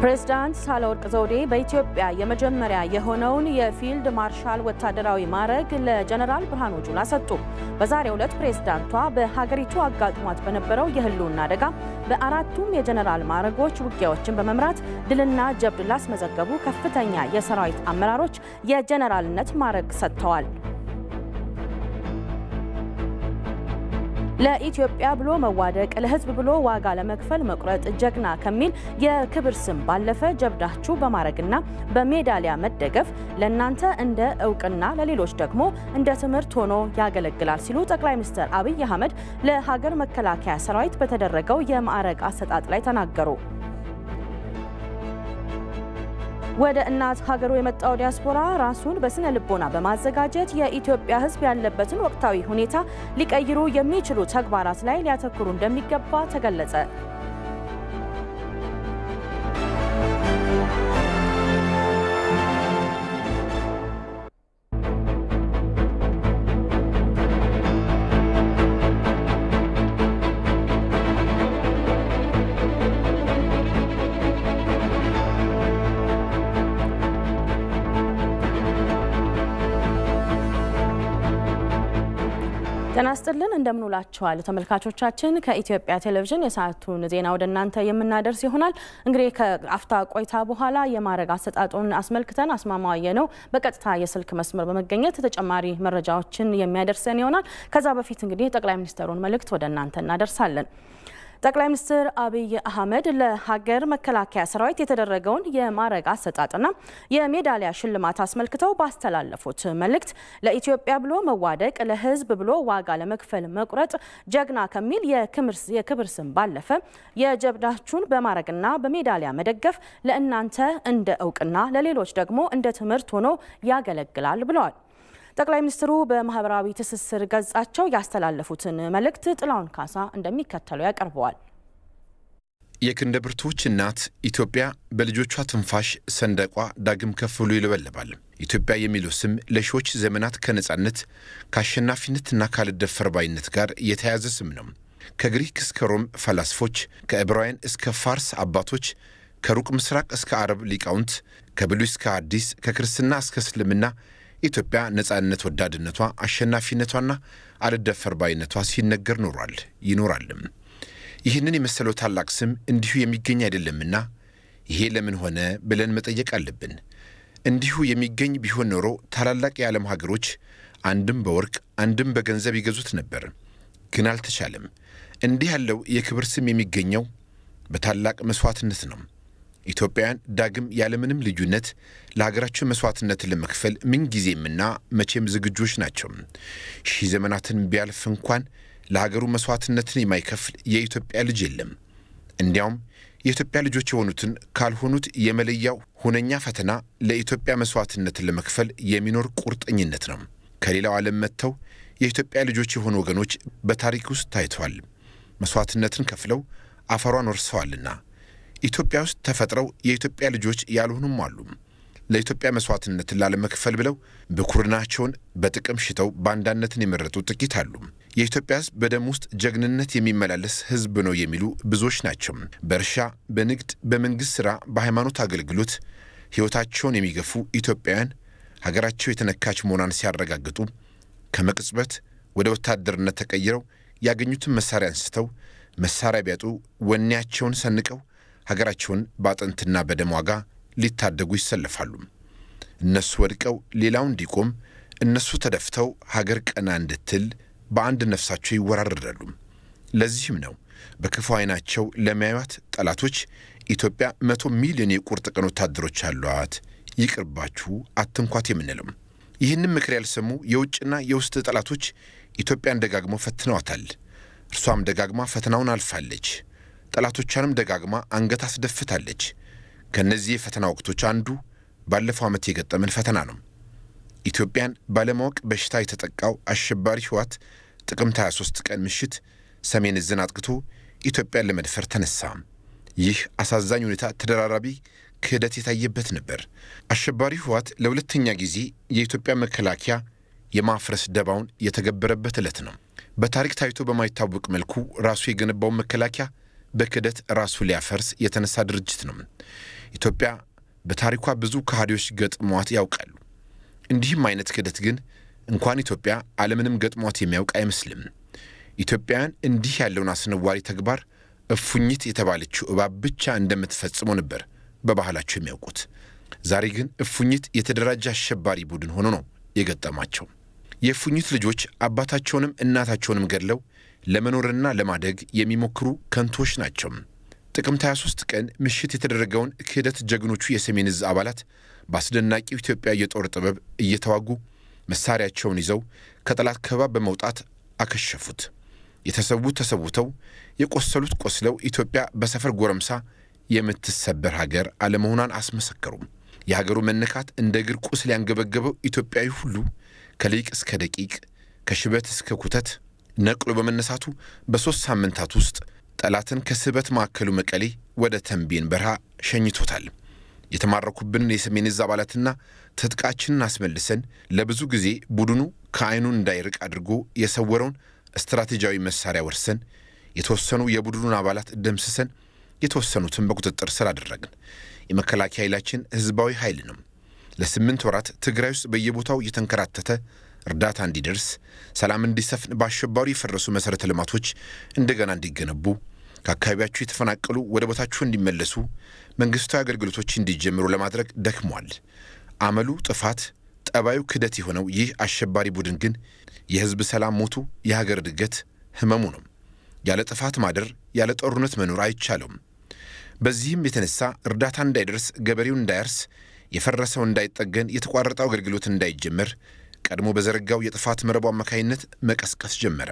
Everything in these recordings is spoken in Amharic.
ፕሬዝዳንት ሳህለወርቅ ዘውዴ በኢትዮጵያ የመጀመሪያ የሆነውን የፊልድ ማርሻል ወታደራዊ ማዕረግ ለጀነራል ብርሃኑ ጁላ ሰጡ። በዛሬው ዕለት ፕሬዝዳንቷ በሀገሪቱ አጋጥሟት በነበረው የህልውና አደጋ በአራቱም የጀነራል ማዕረጎች ውጊያዎችን በመምራት ድልና ጀብድ ላስመዘገቡ ከፍተኛ የሰራዊት አመራሮች የጀነራልነት ማዕረግ ሰጥተዋል። ለኢትዮጵያ ብሎ መዋደቅ ለህዝብ ብሎ ዋጋ ለመክፈል መቁረጥ ጀግና ከሚል የክብር ስም ባለፈ ጀብዳችሁ በማዕረግና በሜዳሊያ መደገፍ ለእናንተ እንደ እውቅና ለሌሎች ደግሞ እንደ ትምህርት ሆኖ ያገለግላል ሲሉ ጠቅላይ ሚኒስትር አብይ አህመድ ለሀገር መከላከያ ሰራዊት በተደረገው የማዕረግ አሰጣጥ ላይ ተናገሩ። ወደ እናት ሀገሩ የመጣው ዲያስፖራ ራሱን በስነ ልቦና በማዘጋጀት የኢትዮጵያ ሕዝብ ያለበትን ወቅታዊ ሁኔታ ሊቀይሩ የሚችሉ ተግባራት ላይ ሊያተኩሩ እንደሚገባ ተገለጸ። ጤና ይስጥልን እንደምንውላችኋል ተመልካቾቻችን። ከኢትዮጵያ ቴሌቪዥን የሰዓቱን ዜና ወደ እናንተ የምናደርስ ይሆናል። እንግዲህ ከአፍታ ቆይታ በኋላ የማዕረግ አሰጣጡን አስመልክተን አስማማየ ነው በቀጥታ የስልክ መስመር በመገኘት ተጨማሪ መረጃዎችን የሚያደርሰን ይሆናል። ከዛ በፊት እንግዲህ የጠቅላይ ሚኒስትሩን መልእክት ወደ እናንተ እናደርሳለን። ጠቅላይ ሚኒስትር አብይ አህመድ ለሀገር መከላከያ ሰራዊት የተደረገውን የማዕረግ አሰጣጥና የሜዳሊያ ሽልማት አስመልክተው ባስተላለፉት መልእክት ለኢትዮጵያ ብሎ መዋደቅ ለሕዝብ ብሎ ዋጋ ለመክፈል መቁረጥ ጀግና ከሚል የክብር ስም ባለፈ የጀብዳችሁን በማዕረግና በሜዳሊያ መደገፍ ለእናንተ እንደ እውቅና ለሌሎች ደግሞ እንደ ትምህርት ሆኖ ያገለግላል ብለዋል። ጠቅላይ ሚኒስትሩ በማህበራዊ ትስስር ገጻቸው ያስተላለፉትን መልእክት ጥላውን ካሳ እንደሚከተለው ያቀርበዋል። የክንደ ብርቱዎች እናት ኢትዮጵያ በልጆቿ ትንፋሽ ሰንደቋ ዳግም ከፍ ብሎ ይለበለባል። ኢትዮጵያ የሚለው ስም ለሺዎች ዘመናት ከነጻነት ከአሸናፊነትና ካልደፈር ባይነት ጋር የተያያዘ ስም ነው። ከግሪክ እስከ ሮም ፈላስፎች፣ ከዕብራውያን እስከ ፋርስ አባቶች፣ ከሩቅ ምስራቅ እስከ አረብ ሊቃውንት፣ ከብሉይ እስከ አዲስ፣ ከክርስትና እስከ እስልምና ኢትዮጵያ ነጻነት ወዳድነቷ አሸናፊነቷና አልደፈር ባይነቷ ሲነገር ኖሯል ይኖራልም። ይህንን የመሰለው ታላቅ ስም እንዲሁ የሚገኝ አይደለምና ይሄ ለምን ሆነ ብለን መጠየቅ አለብን። እንዲሁ የሚገኝ ቢሆን ኖሮ ታላላቅ የዓለም ሀገሮች አንድም በወርቅ አንድም በገንዘብ ይገዙት ነበር። ግን አልተቻለም። እንዲህ ያለው የክብር ስም የሚገኘው በታላቅ መሥዋዕትነት ነው። ኢትዮጵያውያን ዳግም ያለምንም ልዩነት ለሀገራቸው መስዋዕትነትን ለመክፈል ምንጊዜምና መቼም ዝግጆች ናቸው። ሺህ ዘመናትን ቢያልፍ እንኳን ለሀገሩ መስዋዕትነትን የማይከፍል የኢትዮጵያ ልጅ የለም። እንዲያውም የኢትዮጵያ ልጆች የሆኑትን ካልሆኑት የመለያው ሁነኛ ፈተና ለኢትዮጵያ መስዋዕትነትን ለመክፈል የሚኖር ቁርጠኝነት ነው። ከሌላው ዓለም መጥተው የኢትዮጵያ ልጆች የሆኑ ወገኖች በታሪክ ውስጥ ታይተዋል። መስዋዕትነትን ከፍለው አፈሯን ወርሰዋልና ኢትዮጵያ ውስጥ ተፈጥረው የኢትዮጵያ ልጆች ያልሆኑም አሉ። ለኢትዮጵያ መስዋዕትነትን ላለመክፈል ብለው ብኩርናቸውን በጥቅም ሽተው ባንዳነትን የመረጡ ጥቂት አሉ። የኢትዮጵያ ሕዝብ በደም ውስጥ ጀግንነት የሚመላለስ ሕዝብ ነው የሚሉ ብዙዎች ናቸው። በእርሻ፣ በንግድ፣ በመንግሥት ሥራ፣ በሃይማኖት አገልግሎት ሕይወታቸውን የሚገፉ ኢትዮጵያውያን ሀገራቸው የተነካች መሆኗን ሲያረጋግጡ ከመቅጽበት ወደ ወታደርነት ተቀይረው ያገኙትን መሳሪያ አንስተው መሳሪያ ቢያጡ ወኔያቸውን ሰንቀው ሀገራቸውን በአጥንትና በደም ዋጋ ሊታደጉ ይሰለፋሉ። እነሱ ወድቀው ሌላው እንዲቆም፣ እነሱ ተደፍተው ሀገር ቀና እንድትል በአንድ ነፍሳቸው ይወራረዳሉ። ለዚህም ነው በክፉ ዓይናቸው ለሚያዩት ጠላቶች ኢትዮጵያ መቶ ሚሊዮን የቁርጥ ቀን ወታደሮች አሏት፣ ይቅርባችሁ፣ አትንኳት የምንለው። ይህንም ምክር ያልሰሙ የውጭና የውስጥ ጠላቶች ኢትዮጵያን ደጋግመው ፈትነዋታል። እርሷም ደጋግማ ፈተናውን አልፋለች። ጠላቶቿንም ደጋግማ አንገት አስደፍታለች። ከእነዚህ የፈተና ወቅቶች አንዱ ባለፈው ዓመት የገጠመን ፈተና ነው። ኢትዮጵያን ባለማወቅ በሽታ የተጠቃው አሸባሪ ሕወሓት ጥቅምት 23 ቀን ምሽት ሰሜን ዕዝን አጥቅቶ ኢትዮጵያን ለመድፈር ተነሳ። ይህ አሳዛኝ ሁኔታ ተደራራቢ ክህደት የታየበት ነበር። አሸባሪ ሕወሓት ለሁለተኛ ጊዜ የኢትዮጵያ መከላከያ የማፍረስ ደባውን የተገበረበት ዕለት ነው። በታሪክ ታይቶ በማይታወቅ መልኩ ራሱ የገነባውን መከላከያ በክህደት ራሱ ሊያፈርስ የተነሳ ድርጅት ነው። ኢትዮጵያ በታሪኳ ብዙ ከሃዲዎች ገጥሟት ያውቃሉ። እንዲህም አይነት ክህደት ግን እንኳን ኢትዮጵያ ዓለምንም ገጥሟት የሚያውቅ አይመስልም። ኢትዮጵያውያን እንዲህ ያለውን አስነዋሪ ተግባር እፉኝት የተባለችው እባብ ብቻ እንደምትፈጽመው ነበር በባህላቸው የሚያውቁት። ዛሬ ግን እፉኝት የተደራጀ አሸባሪ ቡድን ሆኖ ነው የገጠማቸው። የእፉኝት ልጆች አባታቸውንም እናታቸውንም ገድለው ለመኖርና ለማደግ የሚሞክሩ ከንቶች ናቸው። ጥቅምት 23 ቀን ምሽት የተደረገውን ክህደት ጀግኖቹ የሰሜን ዕዝ አባላት በአስደናቂው ኢትዮጵያ የጦር ጥበብ እየተዋጉ መሳሪያቸውን ይዘው ከጠላት ከበባ በመውጣት አከሸፉት። የተሰዉት ተሰውተው የቆሰሉት ቆስለው ኢትዮጵያ በሰፈር ጎረምሳ የምትሰበር ሀገር አለመሆኗን አስመሰከሩም። የሀገሩ መነካት እንደ እግር ቁስል ያንገበገበው ኢትዮጵያዊ ሁሉ ከሊቅ እስከ ደቂቅ ከሽበት እስከ ኩተት ነቅሎ በመነሳቱ በሦስት ሳምንታት ውስጥ ጠላትን ከስበት ማዕከሉ መቀሌ ወደ ተንቤን በረሃ ሸኝቶታል። የተማረኩብንን የሰሜን ዕዝ አባላትና ትጥቃችንን አስመልሰን ለብዙ ጊዜ ቡድኑ ከዓይኑን እንዳይርቅ አድርጎ የሰወረውን ስትራቴጂያዊ መሳሪያ ወርሰን የተወሰኑ የቡድኑን አባላት ደምስሰን የተወሰኑትን በቁጥጥር ስር አደረግን። የመከላከያ ኃይላችን ሕዝባዊ ኃይል ነው። ለስምንት ወራት ትግራይ ውስጥ በየቦታው እየተንከራተተ እርዳታ እንዲደርስ፣ ሰላም እንዲሰፍን፣ በአሸባሪው የፈረሱ መሠረተ ልማቶች እንደገና እንዲገነቡ፣ ከአካባቢያቸው የተፈናቀሉ ወደ ቦታቸው እንዲመለሱ፣ መንግሥታዊ አገልግሎቶች እንዲጀምሩ ለማድረግ ደክሟል። አመሉ ጥፋት፣ ጠባዩ ክደት የሆነው ይህ አሸባሪ ቡድን ግን የሕዝብ ሰላም ሞቱ፣ የሀገር እድገት ህመሙ ነው። ያለ ጥፋት ማደር፣ ያለ ጦርነት መኖር አይቻለውም። በዚህም የተነሳ እርዳታ እንዳይደርስ፣ ገበሬው እንዳያርስ፣ የፈረሰው እንዳይጠገን፣ የተቋረጠው አገልግሎት እንዳይጀመር ቀድሞ በዘረጋው የጥፋት መረቡ አማካይነት መቀስቀስ ጀመረ።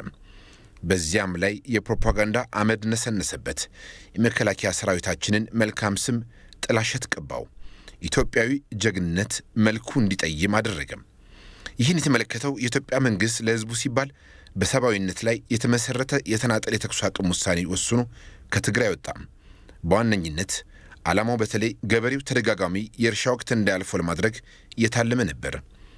በዚያም ላይ የፕሮፓጋንዳ አመድ ነሰነሰበት። የመከላከያ ሰራዊታችንን መልካም ስም ጥላሸት ቀባው። ኢትዮጵያዊ ጀግንነት መልኩ እንዲጠይም አደረገም። ይህን የተመለከተው የኢትዮጵያ መንግሥት ለሕዝቡ ሲባል በሰብአዊነት ላይ የተመሠረተ የተናጠል የተኩስ አቁም ውሳኔ ወስኖ ከትግራይ ወጣም። በዋነኝነት ዓላማው በተለይ ገበሬው ተደጋጋሚ የእርሻ ወቅት እንዳያልፈው ለማድረግ የታለመ ነበር።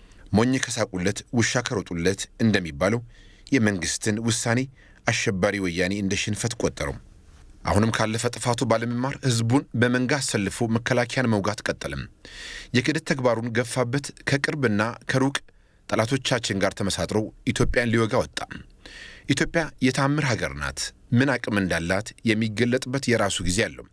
ሞኝ ከሳቁለት ውሻ ከሮጡለት እንደሚባለው የመንግሥትን ውሳኔ አሸባሪ ወያኔ እንደ ሽንፈት ቆጠረው። አሁንም ካለፈ ጥፋቱ ባለመማር ሕዝቡን በመንጋ አሰልፎ መከላከያን መውጋት ቀጠለም። የክህደት ተግባሩን ገፋበት። ከቅርብና ከሩቅ ጠላቶቻችን ጋር ተመሳጥሮ ኢትዮጵያን ሊወጋ ወጣ። ኢትዮጵያ የታምር ሀገር ናት። ምን አቅም እንዳላት የሚገለጥበት የራሱ ጊዜ አለው።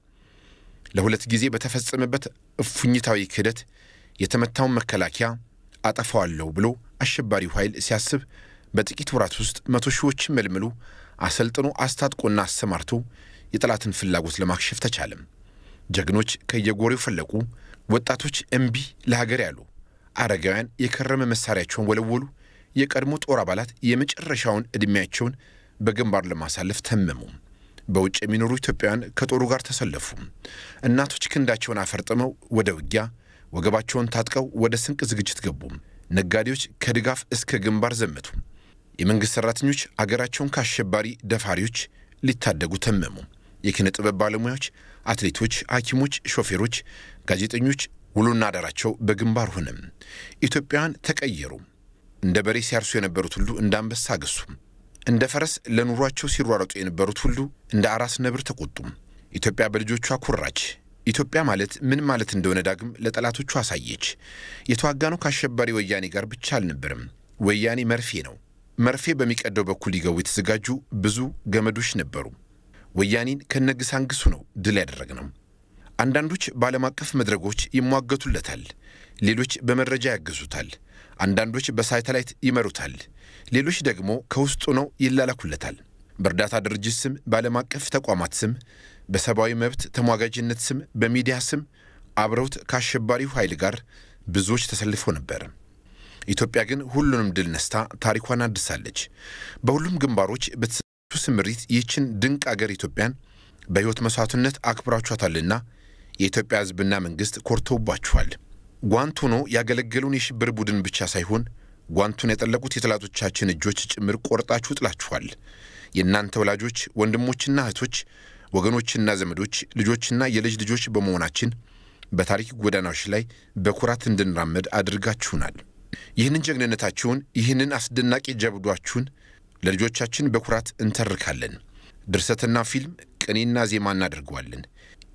ለሁለት ጊዜ በተፈጸመበት እፉኝታዊ ክህደት የተመታውን መከላከያ አጠፋዋለሁ ብሎ አሸባሪው ኃይል ሲያስብ በጥቂት ወራት ውስጥ መቶ ሺዎችን መልምሎ አሰልጥኖ አስታጥቆና አሰማርቶ የጠላትን ፍላጎት ለማክሸፍ ተቻለም። ጀግኖች ከየጎሬው ፈለቁ። ወጣቶች እምቢ ለሀገር ያሉ፣ አረጋውያን የከረመ መሳሪያቸውን ወለወሉ። የቀድሞ ጦር አባላት የመጨረሻውን ዕድሜያቸውን በግንባር ለማሳለፍ ተመሙ። በውጭ የሚኖሩ ኢትዮጵያውያን ከጦሩ ጋር ተሰለፉ። እናቶች ክንዳቸውን አፈርጥመው ወደ ውጊያ ወገባቸውን ታጥቀው ወደ ስንቅ ዝግጅት ገቡ። ነጋዴዎች ከድጋፍ እስከ ግንባር ዘመቱ። የመንግሥት ሠራተኞች አገራቸውን ከአሸባሪ ደፋሪዎች ሊታደጉ ተመሙ። የኪነ ጥበብ ባለሙያዎች፣ አትሌቶች፣ ሐኪሞች፣ ሾፌሮች፣ ጋዜጠኞች ውሎና አዳራቸው በግንባር ሆነ። ኢትዮጵያውያን ተቀየሩ። እንደ በሬ ሲያርሱ የነበሩት ሁሉ እንደ አንበሳ አገሱ። እንደ ፈረስ ለኑሯቸው ሲሯረጡ የነበሩት ሁሉ እንደ አራስ ነብር ተቆጡ። ኢትዮጵያ በልጆቿ ኩራች። ኢትዮጵያ ማለት ምን ማለት እንደሆነ ዳግም ለጠላቶቹ አሳየች። የተዋጋነው ከአሸባሪ ወያኔ ጋር ብቻ አልነበረም። ወያኔ መርፌ ነው። መርፌ በሚቀደው በኩል ሊገቡ የተዘጋጁ ብዙ ገመዶች ነበሩ። ወያኔን ከነግሳንግሱ ነው ድል ያደረግነው። አንዳንዶች በዓለም አቀፍ መድረኮች ይሟገቱለታል፣ ሌሎች በመረጃ ያገዙታል። አንዳንዶች በሳተላይት ይመሩታል፣ ሌሎች ደግሞ ከውስጡ ነው ይላላኩለታል። በእርዳታ ድርጅት ስም፣ በዓለም አቀፍ ተቋማት ስም፣ በሰብአዊ መብት ተሟጋጅነት ስም፣ በሚዲያ ስም አብረውት ከአሸባሪው ኃይል ጋር ብዙዎች ተሰልፈው ነበር። ኢትዮጵያ ግን ሁሉንም ድል ነስታ ታሪኳን አድሳለች። በሁሉም ግንባሮች በተሰጡ ስምሪት ይህችን ድንቅ አገር ኢትዮጵያን በሕይወት መሥዋዕትነት አክብራችኋታልና የኢትዮጵያ ሕዝብና መንግሥት ኮርተውባችኋል። ጓንት ሆኖ ያገለገሉን የሽብር ቡድን ብቻ ሳይሆን ጓንቱን የጠለቁት የጠላቶቻችን እጆች ጭምር ቆርጣችሁ ጥላችኋል። የእናንተ ወላጆች፣ ወንድሞችና እህቶች፣ ወገኖችና ዘመዶች፣ ልጆችና የልጅ ልጆች በመሆናችን በታሪክ ጎዳናዎች ላይ በኩራት እንድንራመድ አድርጋችሁናል። ይህንን ጀግንነታችሁን፣ ይህንን አስደናቂ ጀብዷችሁን ለልጆቻችን በኩራት እንተርካለን። ድርሰትና ፊልም፣ ቅኔና ዜማ እናደርገዋለን።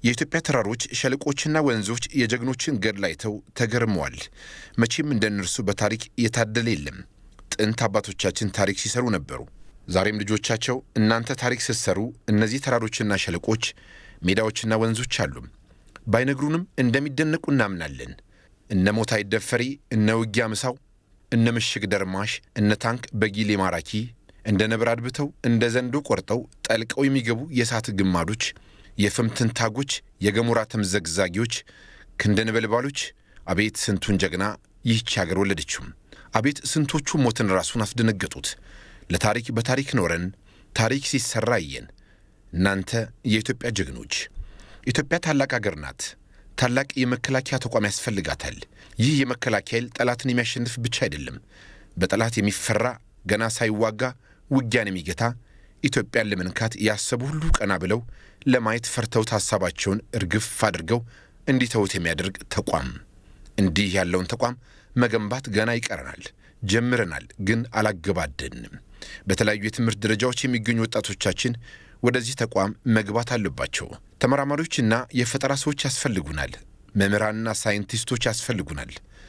የኢትዮጵያ ተራሮች ሸለቆችና ወንዞች የጀግኖችን ገድል አይተው ተገርመዋል። መቼም እንደ እነርሱ በታሪክ የታደለ የለም። ጥንት አባቶቻችን ታሪክ ሲሰሩ ነበሩ። ዛሬም ልጆቻቸው እናንተ ታሪክ ስትሰሩ እነዚህ ተራሮችና ሸለቆች፣ ሜዳዎችና ወንዞች አሉ። ባይነግሩንም እንደሚደነቁ እናምናለን። እነ ሞታይ ደፈሪ፣ እነ ውጊያ ምሳው፣ እነ ምሽግ ደርማሽ፣ እነ ታንክ በጊሌ ማራኪ እንደ ነብር አድብተው እንደ ዘንዶ ቆርጠው ጠልቀው የሚገቡ የእሳት ግማዶች፣ የፍም ትንታጎች፣ የገሞራ ተምዘግዛጊዎች፣ ክንደ ነበልባሎች፣ አቤት ስንቱን ጀግና ይህች አገር ወለደችው። አቤት ስንቶቹ ሞትን ራሱን አስደነገጡት። ለታሪክ በታሪክ ኖረን ታሪክ ሲሰራ አየን። እናንተ የኢትዮጵያ ጀግኖች፣ ኢትዮጵያ ታላቅ አገር ናት። ታላቅ የመከላከያ ተቋም ያስፈልጋታል። ይህ የመከላከያ ኃይል ጠላትን የሚያሸንፍ ብቻ አይደለም፣ በጠላት የሚፈራ ገና ሳይዋጋ ውጊያን የሚገታ ኢትዮጵያን ለመንካት ያሰቡ ሁሉ ቀና ብለው ለማየት ፈርተውት ሀሳባቸውን እርግፍ አድርገው እንዲተውት የሚያደርግ ተቋም። እንዲህ ያለውን ተቋም መገንባት ገና ይቀረናል። ጀምረናል፣ ግን አላገባደንም። በተለያዩ የትምህርት ደረጃዎች የሚገኙ ወጣቶቻችን ወደዚህ ተቋም መግባት አለባቸው። ተመራማሪዎችና የፈጠራ ሰዎች ያስፈልጉናል። መምህራንና ሳይንቲስቶች ያስፈልጉናል።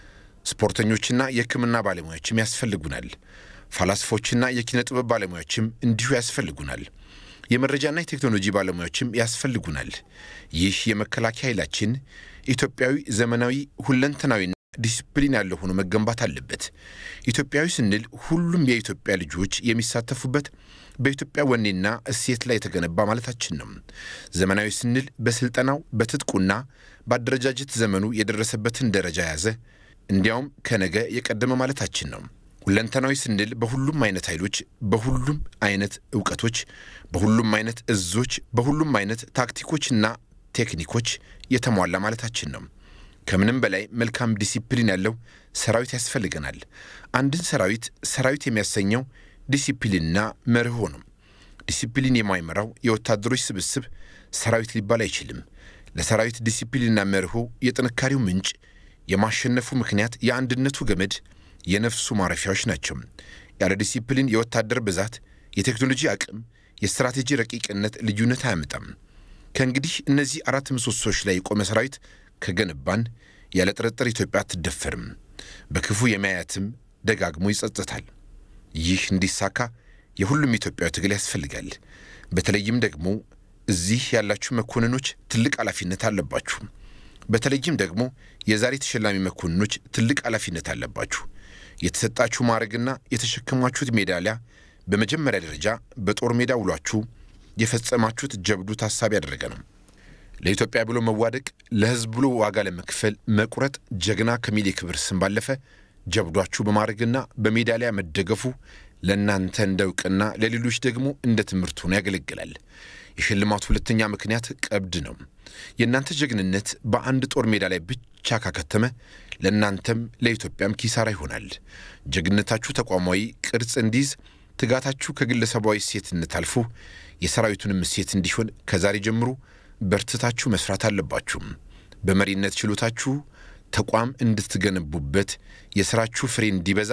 ስፖርተኞችና የሕክምና ባለሙያዎችም ያስፈልጉናል። ፈላስፎችና የኪነ ጥበብ ባለሙያዎችም እንዲሁ ያስፈልጉናል። የመረጃና የቴክኖሎጂ ባለሙያዎችም ያስፈልጉናል። ይህ የመከላከያ ኃይላችን ኢትዮጵያዊ፣ ዘመናዊ፣ ሁለንተናዊና ዲሲፕሊን ያለው ሆኖ መገንባት አለበት። ኢትዮጵያዊ ስንል ሁሉም የኢትዮጵያ ልጆች የሚሳተፉበት በኢትዮጵያ ወኔና እሴት ላይ የተገነባ ማለታችን ነው። ዘመናዊ ስንል በስልጠናው በትጥቁና በአደረጃጀት ዘመኑ የደረሰበትን ደረጃ ያዘ፣ እንዲያውም ከነገ የቀደመ ማለታችን ነው። ሁለንተናዊ ስንል በሁሉም አይነት ኃይሎች፣ በሁሉም አይነት እውቀቶች፣ በሁሉም አይነት እዞች፣ በሁሉም አይነት ታክቲኮችና ቴክኒኮች የተሟላ ማለታችን ነው። ከምንም በላይ መልካም ዲሲፕሊን ያለው ሰራዊት ያስፈልገናል። አንድን ሰራዊት ሰራዊት የሚያሰኘው ዲሲፕሊንና መርሆ ነው። ዲሲፕሊን የማይመራው የወታደሮች ስብስብ ሰራዊት ሊባል አይችልም። ለሰራዊት ዲሲፕሊንና መርሆ የጥንካሬው ምንጭ፣ የማሸነፉ ምክንያት፣ የአንድነቱ ገመድ የነፍሱ ማረፊያዎች ናቸው። ያለ ዲሲፕሊን የወታደር ብዛት፣ የቴክኖሎጂ አቅም፣ የስትራቴጂ ረቂቅነት ልዩነት አያመጣም። ከእንግዲህ እነዚህ አራት ምሰሶች ላይ የቆመ ሰራዊት ከገነባን ያለ ጥርጥር ኢትዮጵያ አትደፈርም። በክፉ የሚያያትም ደጋግሞ ይጸጽታል። ይህ እንዲሳካ የሁሉም ኢትዮጵያዊ ትግል ያስፈልጋል። በተለይም ደግሞ እዚህ ያላችሁ መኮንኖች ትልቅ ኃላፊነት አለባችሁ። በተለይም ደግሞ የዛሬ ተሸላሚ መኮንኖች ትልቅ ኃላፊነት አለባችሁ። የተሰጣችሁ ማዕረግና የተሸከማችሁት ሜዳሊያ በመጀመሪያ ደረጃ በጦር ሜዳ ውሏችሁ የፈጸማችሁት ጀብዱ ታሳቢ ያደረገ ነው። ለኢትዮጵያ ብሎ መዋደቅ፣ ለሕዝብ ብሎ ዋጋ ለመክፈል መቁረጥ ጀግና ከሚል የክብር ስም ባለፈ ጀብዷችሁ በማዕረግና በሜዳሊያ መደገፉ ለእናንተ እንደ እውቅና፣ ለሌሎች ደግሞ እንደ ትምህርት ሆኖ ያገለግላል። የሽልማቱ ሁለተኛ ምክንያት ቀብድ ነው። የእናንተ ጀግንነት በአንድ ጦር ሜዳ ላይ ብቻ ካከተመ ለእናንተም ለኢትዮጵያም ኪሳራ ይሆናል። ጀግንነታችሁ ተቋማዊ ቅርጽ እንዲይዝ፣ ትጋታችሁ ከግለሰባዊ እሴትነት አልፎ የሰራዊቱንም እሴት እንዲሆን ከዛሬ ጀምሮ በርትታችሁ መስራት አለባችሁ። በመሪነት ችሎታችሁ ተቋም እንድትገነቡበት የሥራችሁ ፍሬ እንዲበዛ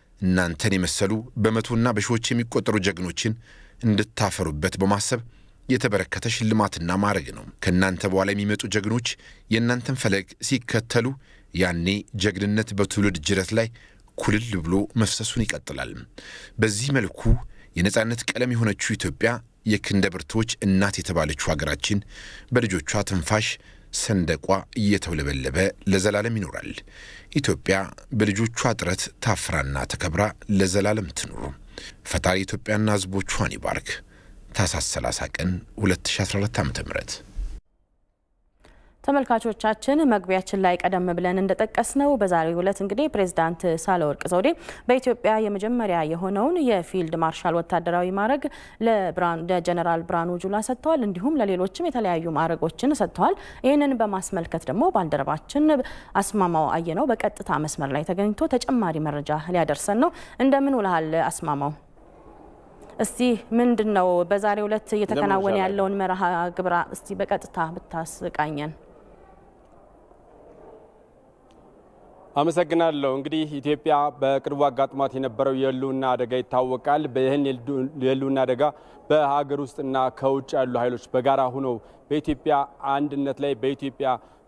እናንተን የመሰሉ በመቶና በሺዎች የሚቆጠሩ ጀግኖችን እንድታፈሩበት በማሰብ የተበረከተ ሽልማትና ማዕረግ ነው። ከእናንተ በኋላ የሚመጡ ጀግኖች የእናንተን ፈለግ ሲከተሉ ያኔ ጀግንነት በትውልድ ጅረት ላይ ኩልል ብሎ መፍሰሱን ይቀጥላል። በዚህ መልኩ የነጻነት ቀለም የሆነችው ኢትዮጵያ የክንደ ብርቶች እናት የተባለችው ሀገራችን በልጆቿ ትንፋሽ ሰንደቋ እየተውለበለበ ለዘላለም ይኖራል። ኢትዮጵያ በልጆቿ ጥረት ታፍራና ተከብራ ለዘላለም ትኑሩ። ፈጣሪ ኢትዮጵያና ሕዝቦቿን ይባርክ። ታኅሳስ 30 ቀን 2012 ዓ ም ተመልካቾቻችን መግቢያችን ላይ ቀደም ብለን እንደጠቀስነው በዛሬው ዕለት እንግዲህ ፕሬዚዳንት ሳህለወርቅ ዘውዴ በኢትዮጵያ የመጀመሪያ የሆነውን የፊልድ ማርሻል ወታደራዊ ማዕረግ ለጀነራል ብርሃኑ ጁላ ሰጥተዋል። እንዲሁም ለሌሎችም የተለያዩ ማዕረጎችን ሰጥተዋል። ይህንን በማስመልከት ደግሞ ባልደረባችን አስማማው አየነው በቀጥታ መስመር ላይ ተገኝቶ ተጨማሪ መረጃ ሊያደርሰን ነው። እንደምን ውልሃል አስማማው? እስቲ ምንድን ነው በዛሬው ዕለት እየተከናወነ ያለውን መርሃ ግብራ እስቲ በቀጥታ ብታስቃኘን። አመሰግናለሁ። እንግዲህ ኢትዮጵያ በቅርቡ አጋጥሟት የነበረው የህልውና አደጋ ይታወቃል። በይህን የህልውና አደጋ በሀገር ውስጥና ከውጭ ያሉ ኃይሎች በጋራ ሆነው በኢትዮጵያ አንድነት ላይ በኢትዮጵያ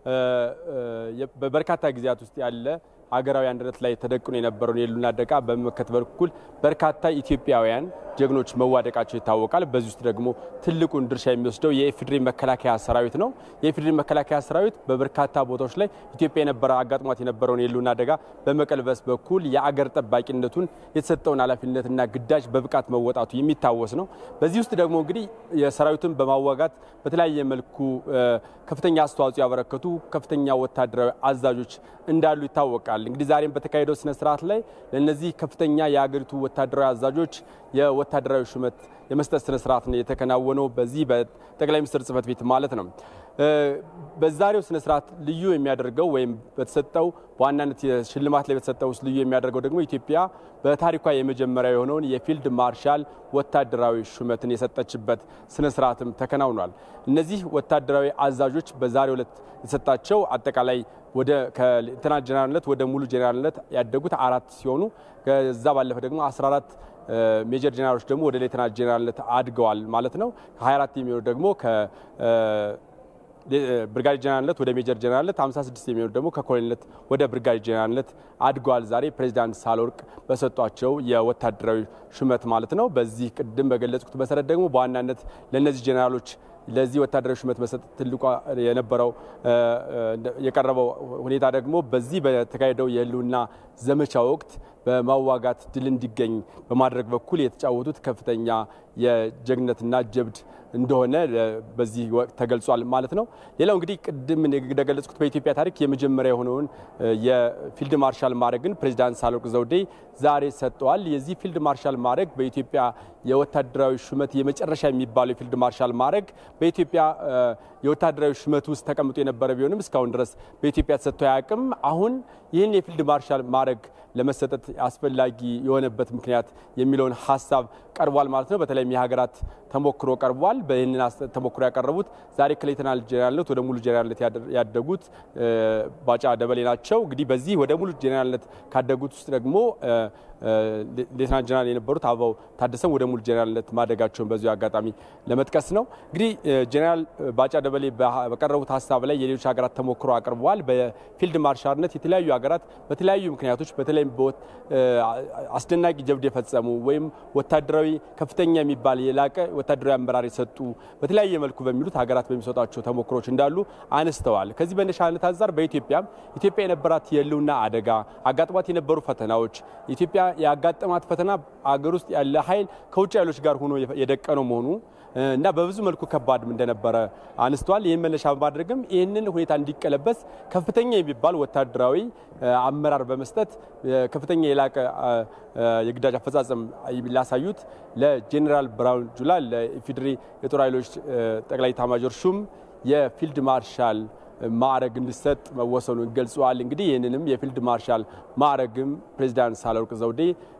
በበርካታ ጊዜያት ውስጥ ያለ ሀገራዊ አንድነት ላይ ተደቅኖ የነበረውን የህልውና አደጋ በመመከት በኩል በርካታ ኢትዮጵያውያን ጀግኖች መዋደቃቸው ይታወቃል። በዚህ ውስጥ ደግሞ ትልቁን ድርሻ የሚወስደው የኢፌዴሪ መከላከያ ሰራዊት ነው። የኢፌዴሪ መከላከያ ሰራዊት በበርካታ ቦታዎች ላይ ኢትዮጵያ የነበረ አጋጥሟት የነበረውን የህልውና አደጋ በመቀልበስ በኩል የአገር ጠባቂነቱን የተሰጠውን ኃላፊነትና ግዳጅ በብቃት መወጣቱ የሚታወስ ነው። በዚህ ውስጥ ደግሞ እንግዲህ የሰራዊቱን በማዋጋት በተለያየ መልኩ ከፍተኛ አስተዋጽኦ ያበረከቱ ከፍተኛ ወታደራዊ አዛዦች እንዳሉ ይታወቃል። እንግዲህ ዛሬም በተካሄደው ስነስርዓት ላይ ለእነዚህ ከፍተኛ የሀገሪቱ ወታደራዊ አዛዦች የወታደራዊ ሹመት የመስጠት ስነስርዓት ነው የተከናወነው በዚህ በጠቅላይ ሚኒስትር ጽህፈት ቤት ማለት ነው። በዛሬው ስነስርዓት ልዩ የሚያደርገው ወይም በተሰጠው በዋናነት ሽልማት ላይ በተሰጠው ውስጥ ልዩ የሚያደርገው ደግሞ ኢትዮጵያ በታሪኳ የመጀመሪያ የሆነውን የፊልድ ማርሻል ወታደራዊ ሹመትን የሰጠችበት ስነስርዓትም ተከናውኗል። እነዚህ ወታደራዊ አዛዦች በዛሬው ዕለት የተሰጣቸው አጠቃላይ ወደ ከሌተናንት ጀነራልነት ወደ ሙሉ ጀነራልነት ያደጉት አራት ሲሆኑ ከዛ ባለፈ ደግሞ 14 ሜጀር ጀነራሎች ደግሞ ወደ ሌተናንት ጀነራልነት አድገዋል ማለት ነው። ከ24 የሚሆኑ ደግሞ ብርጋዴ ጀነራልነት ወደ ሜጀር ጀነራልነት 56 የሚሆኑ ደግሞ ከኮሎኔልነት ወደ ብርጋዴ ጀነራልነት አድገዋል። ዛሬ ፕሬዚዳንት ሳህለወርቅ በሰጧቸው የወታደራዊ ሹመት ማለት ነው። በዚህ ቅድም በገለጽኩት መሰረት ደግሞ በዋናነት ለእነዚህ ጀነራሎች ለዚህ ወታደራዊ ሹመት መሰጠት ትልቋ የነበረው የቀረበው ሁኔታ ደግሞ በዚህ በተካሄደው የህልውና ዘመቻ ወቅት በማዋጋት ድል እንዲገኝ በማድረግ በኩል የተጫወቱት ከፍተኛ የጀግነትና ጀብድ እንደሆነ በዚህ ወቅት ተገልጿል ማለት ነው። ሌላው እንግዲህ ቅድም እንደገለጽኩት በኢትዮጵያ ታሪክ የመጀመሪያ የሆነውን የፊልድ ማርሻል ማዕረግን ፕሬዚዳንት ሳህለወርቅ ዘውዴ ዛሬ ሰጥተዋል። የዚህ ፊልድ ማርሻል ማዕረግ በኢትዮጵያ የወታደራዊ ሹመት የመጨረሻ የሚባለው የፊልድ ማርሻል ማዕረግ በኢትዮጵያ የወታደራዊ ሹመት ውስጥ ተቀምጦ የነበረ ቢሆንም እስካሁን ድረስ በኢትዮጵያ ተሰጥቶ አያውቅም። አሁን ይህን የፊልድ ማርሻል ማዕረግ ለመሰጠት አስፈላጊ የሆነበት ምክንያት የሚለውን ሀሳብ ቀርቧል ማለት ነው። በተለይም የሀገራት ተሞክሮ ቀርቧል። በይህንን ተሞክሮ ያቀረቡት ዛሬ ከሌተናል ጄኔራልነት ወደ ሙሉ ጄኔራልነት ያደጉት ባጫ ደበሌ ናቸው። እንግዲህ በዚህ ወደ ሙሉ ጄኔራልነት ካደጉት ውስጥ ደግሞ ሌተናል ጄኔራል የነበሩት አበባው ታደሰም ወደ ሙሉ ጄኔራልነት ማደጋቸውን በዚሁ አጋጣሚ ለመጥቀስ ነው። እንግዲህ ጄኔራል ባጫ ደበሌ በቀረቡት ሀሳብ ላይ የሌሎች ሀገራት ተሞክሮ አቅርበዋል። በፊልድ ማርሻልነት የተለያዩ ሀገራት በተለያዩ ምክንያቶች በተለይም አስደናቂ ጀብድ የፈጸሙ ወይም ወታደራዊ ከፍተኛ የሚባል የላቀ ወታደራዊ አመራር የሰጡ በተለያየ መልኩ በሚሉት ሀገራት በሚሰጧቸው ተሞክሮች እንዳሉ አነስተዋል። ከዚህ በነሻነት አንጻር በኢትዮጵያም ኢትዮጵያ የነበራት የህልውና አደጋ አጋጥሟት የነበሩ ፈተናዎች ኢትዮጵያ ያጋጠማት ፈተና አገር ውስጥ ያለ ኃይል ከውጭ ኃይሎች ጋር ሆኖ የደቀነው መሆኑ እና በብዙ መልኩ ከባድም እንደነበረ አንስተዋል። ይህን መነሻ በማድረግም ይህንን ሁኔታ እንዲቀለበስ ከፍተኛ የሚባል ወታደራዊ አመራር በመስጠት ከፍተኛ የላቀ የግዳጅ አፈጻጸም ላሳዩት ለጄኔራል ብርሃኑ ጁላ ለኢፌዴሪ የጦር ኃይሎች ጠቅላይ ኤታማዦር ሹም የፊልድ ማርሻል ማዕረግ እንዲሰጥ መወሰኑን ገልጸዋል። እንግዲህ ይህንንም የፊልድ ማርሻል ማዕረግም ፕሬዚዳንት ሳህለወርቅ ዘውዴ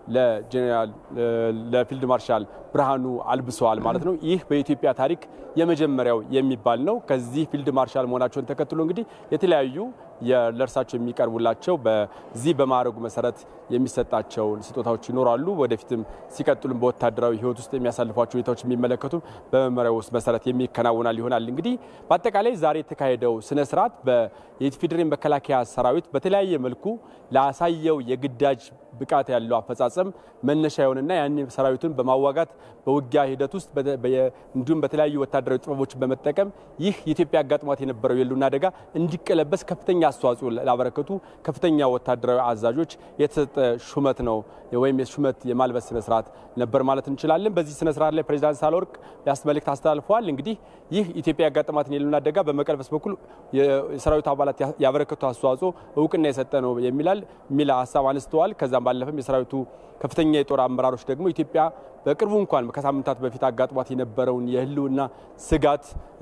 ለፊልድ ማርሻል ብርሃኑ አልብሰዋል ማለት ነው። ይህ በኢትዮጵያ ታሪክ የመጀመሪያው የሚባል ነው። ከዚህ ፊልድ ማርሻል መሆናቸውን ተከትሎ እንግዲህ የተለያዩ ለእርሳቸው የሚቀርቡላቸው በዚህ በማዕረጉ መሰረት የሚሰጣቸው ስጦታዎች ይኖራሉ። ወደፊትም ሲቀጥሉም በወታደራዊ ሕይወት ውስጥ የሚያሳልፏቸው ሁኔታዎች የሚመለከቱ በመመሪያው ውስጥ መሰረት የሚከናወናል ይሆናል። እንግዲህ በአጠቃላይ ዛሬ የተካሄደው ስነ ስርዓት የኢፌዴሪ መከላከያ ሰራዊት በተለያየ መልኩ ላሳየው የግዳጅ ብቃት ያለው አፈጻጸም መነሻ የሆነና ያን ሰራዊቱን በማዋጋት በውጊያ ሂደት ውስጥ እንዲሁም በተለያዩ ወታደራዊ ጥበቦችን በመጠቀም ይህ የኢትዮጵያ አጋጥሟት የነበረው የህልውና አደጋ እንዲቀለበስ ከፍተኛ አስተዋጽኦ ላበረከቱ ከፍተኛ ወታደራዊ አዛዦች የተሰጠ ሹመት ነው ወይም የሹመት የማልበስ ስነስርዓት ነበር ማለት እንችላለን። በዚህ ስነስርዓት ላይ ፕሬዚዳንት ሳህለወርቅ መልእክት አስተላልፈዋል። እንግዲህ ይህ ኢትዮጵያ ያጋጠማትን የህልውና አደጋ በመቀልበስ በኩል የሰራዊቱ አባላት ያበረከቱ አስተዋጽኦ እውቅና የሰጠ ነው የሚላል የሚል ሀሳብ አንስተዋል። ከዛም ባለፈም የሰራዊቱ ከፍተኛ የጦር አመራሮች ደግሞ ኢትዮጵያ በቅርቡ እንኳን ከሳምንታት በፊት አጋጥሟት የነበረውን የህልውና ስጋት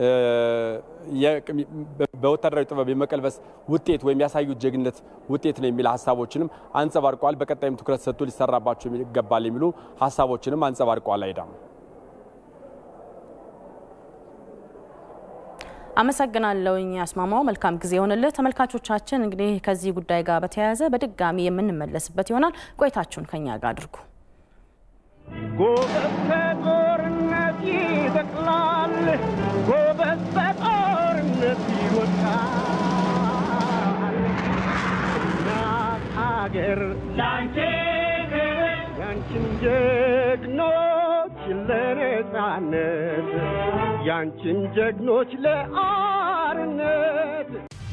በወታደራዊ ጥበብ የመቀልበስ ውጤት ወይም ያሳዩት ጀግነት ውጤት ነው የሚል ሀሳቦችንም አንጸባርቀዋል። በቀጣይም ትኩረት ሰጥቶ ሊሰራባቸው ይገባል የሚሉ ሀሳቦችንም አንጸባርቀዋል። አይዳም አመሰግናለሁኝ አስማማው። መልካም ጊዜ ይሆንልህ። ተመልካቾቻችን እንግዲህ ከዚህ ጉዳይ ጋር በተያያዘ በድጋሚ የምንመለስበት ይሆናል። ቆይታችሁን ከኛ ጋር አድርጉ። ጎበዝ ከጦርነት ይበቅላል፣ ጎበዝ በጦርነት ይወድቃል። እናት ሀገር ላንቺ ያንቺን ጀግኖች ለነጻነት ያንቺን ጀግኖች ለአርነት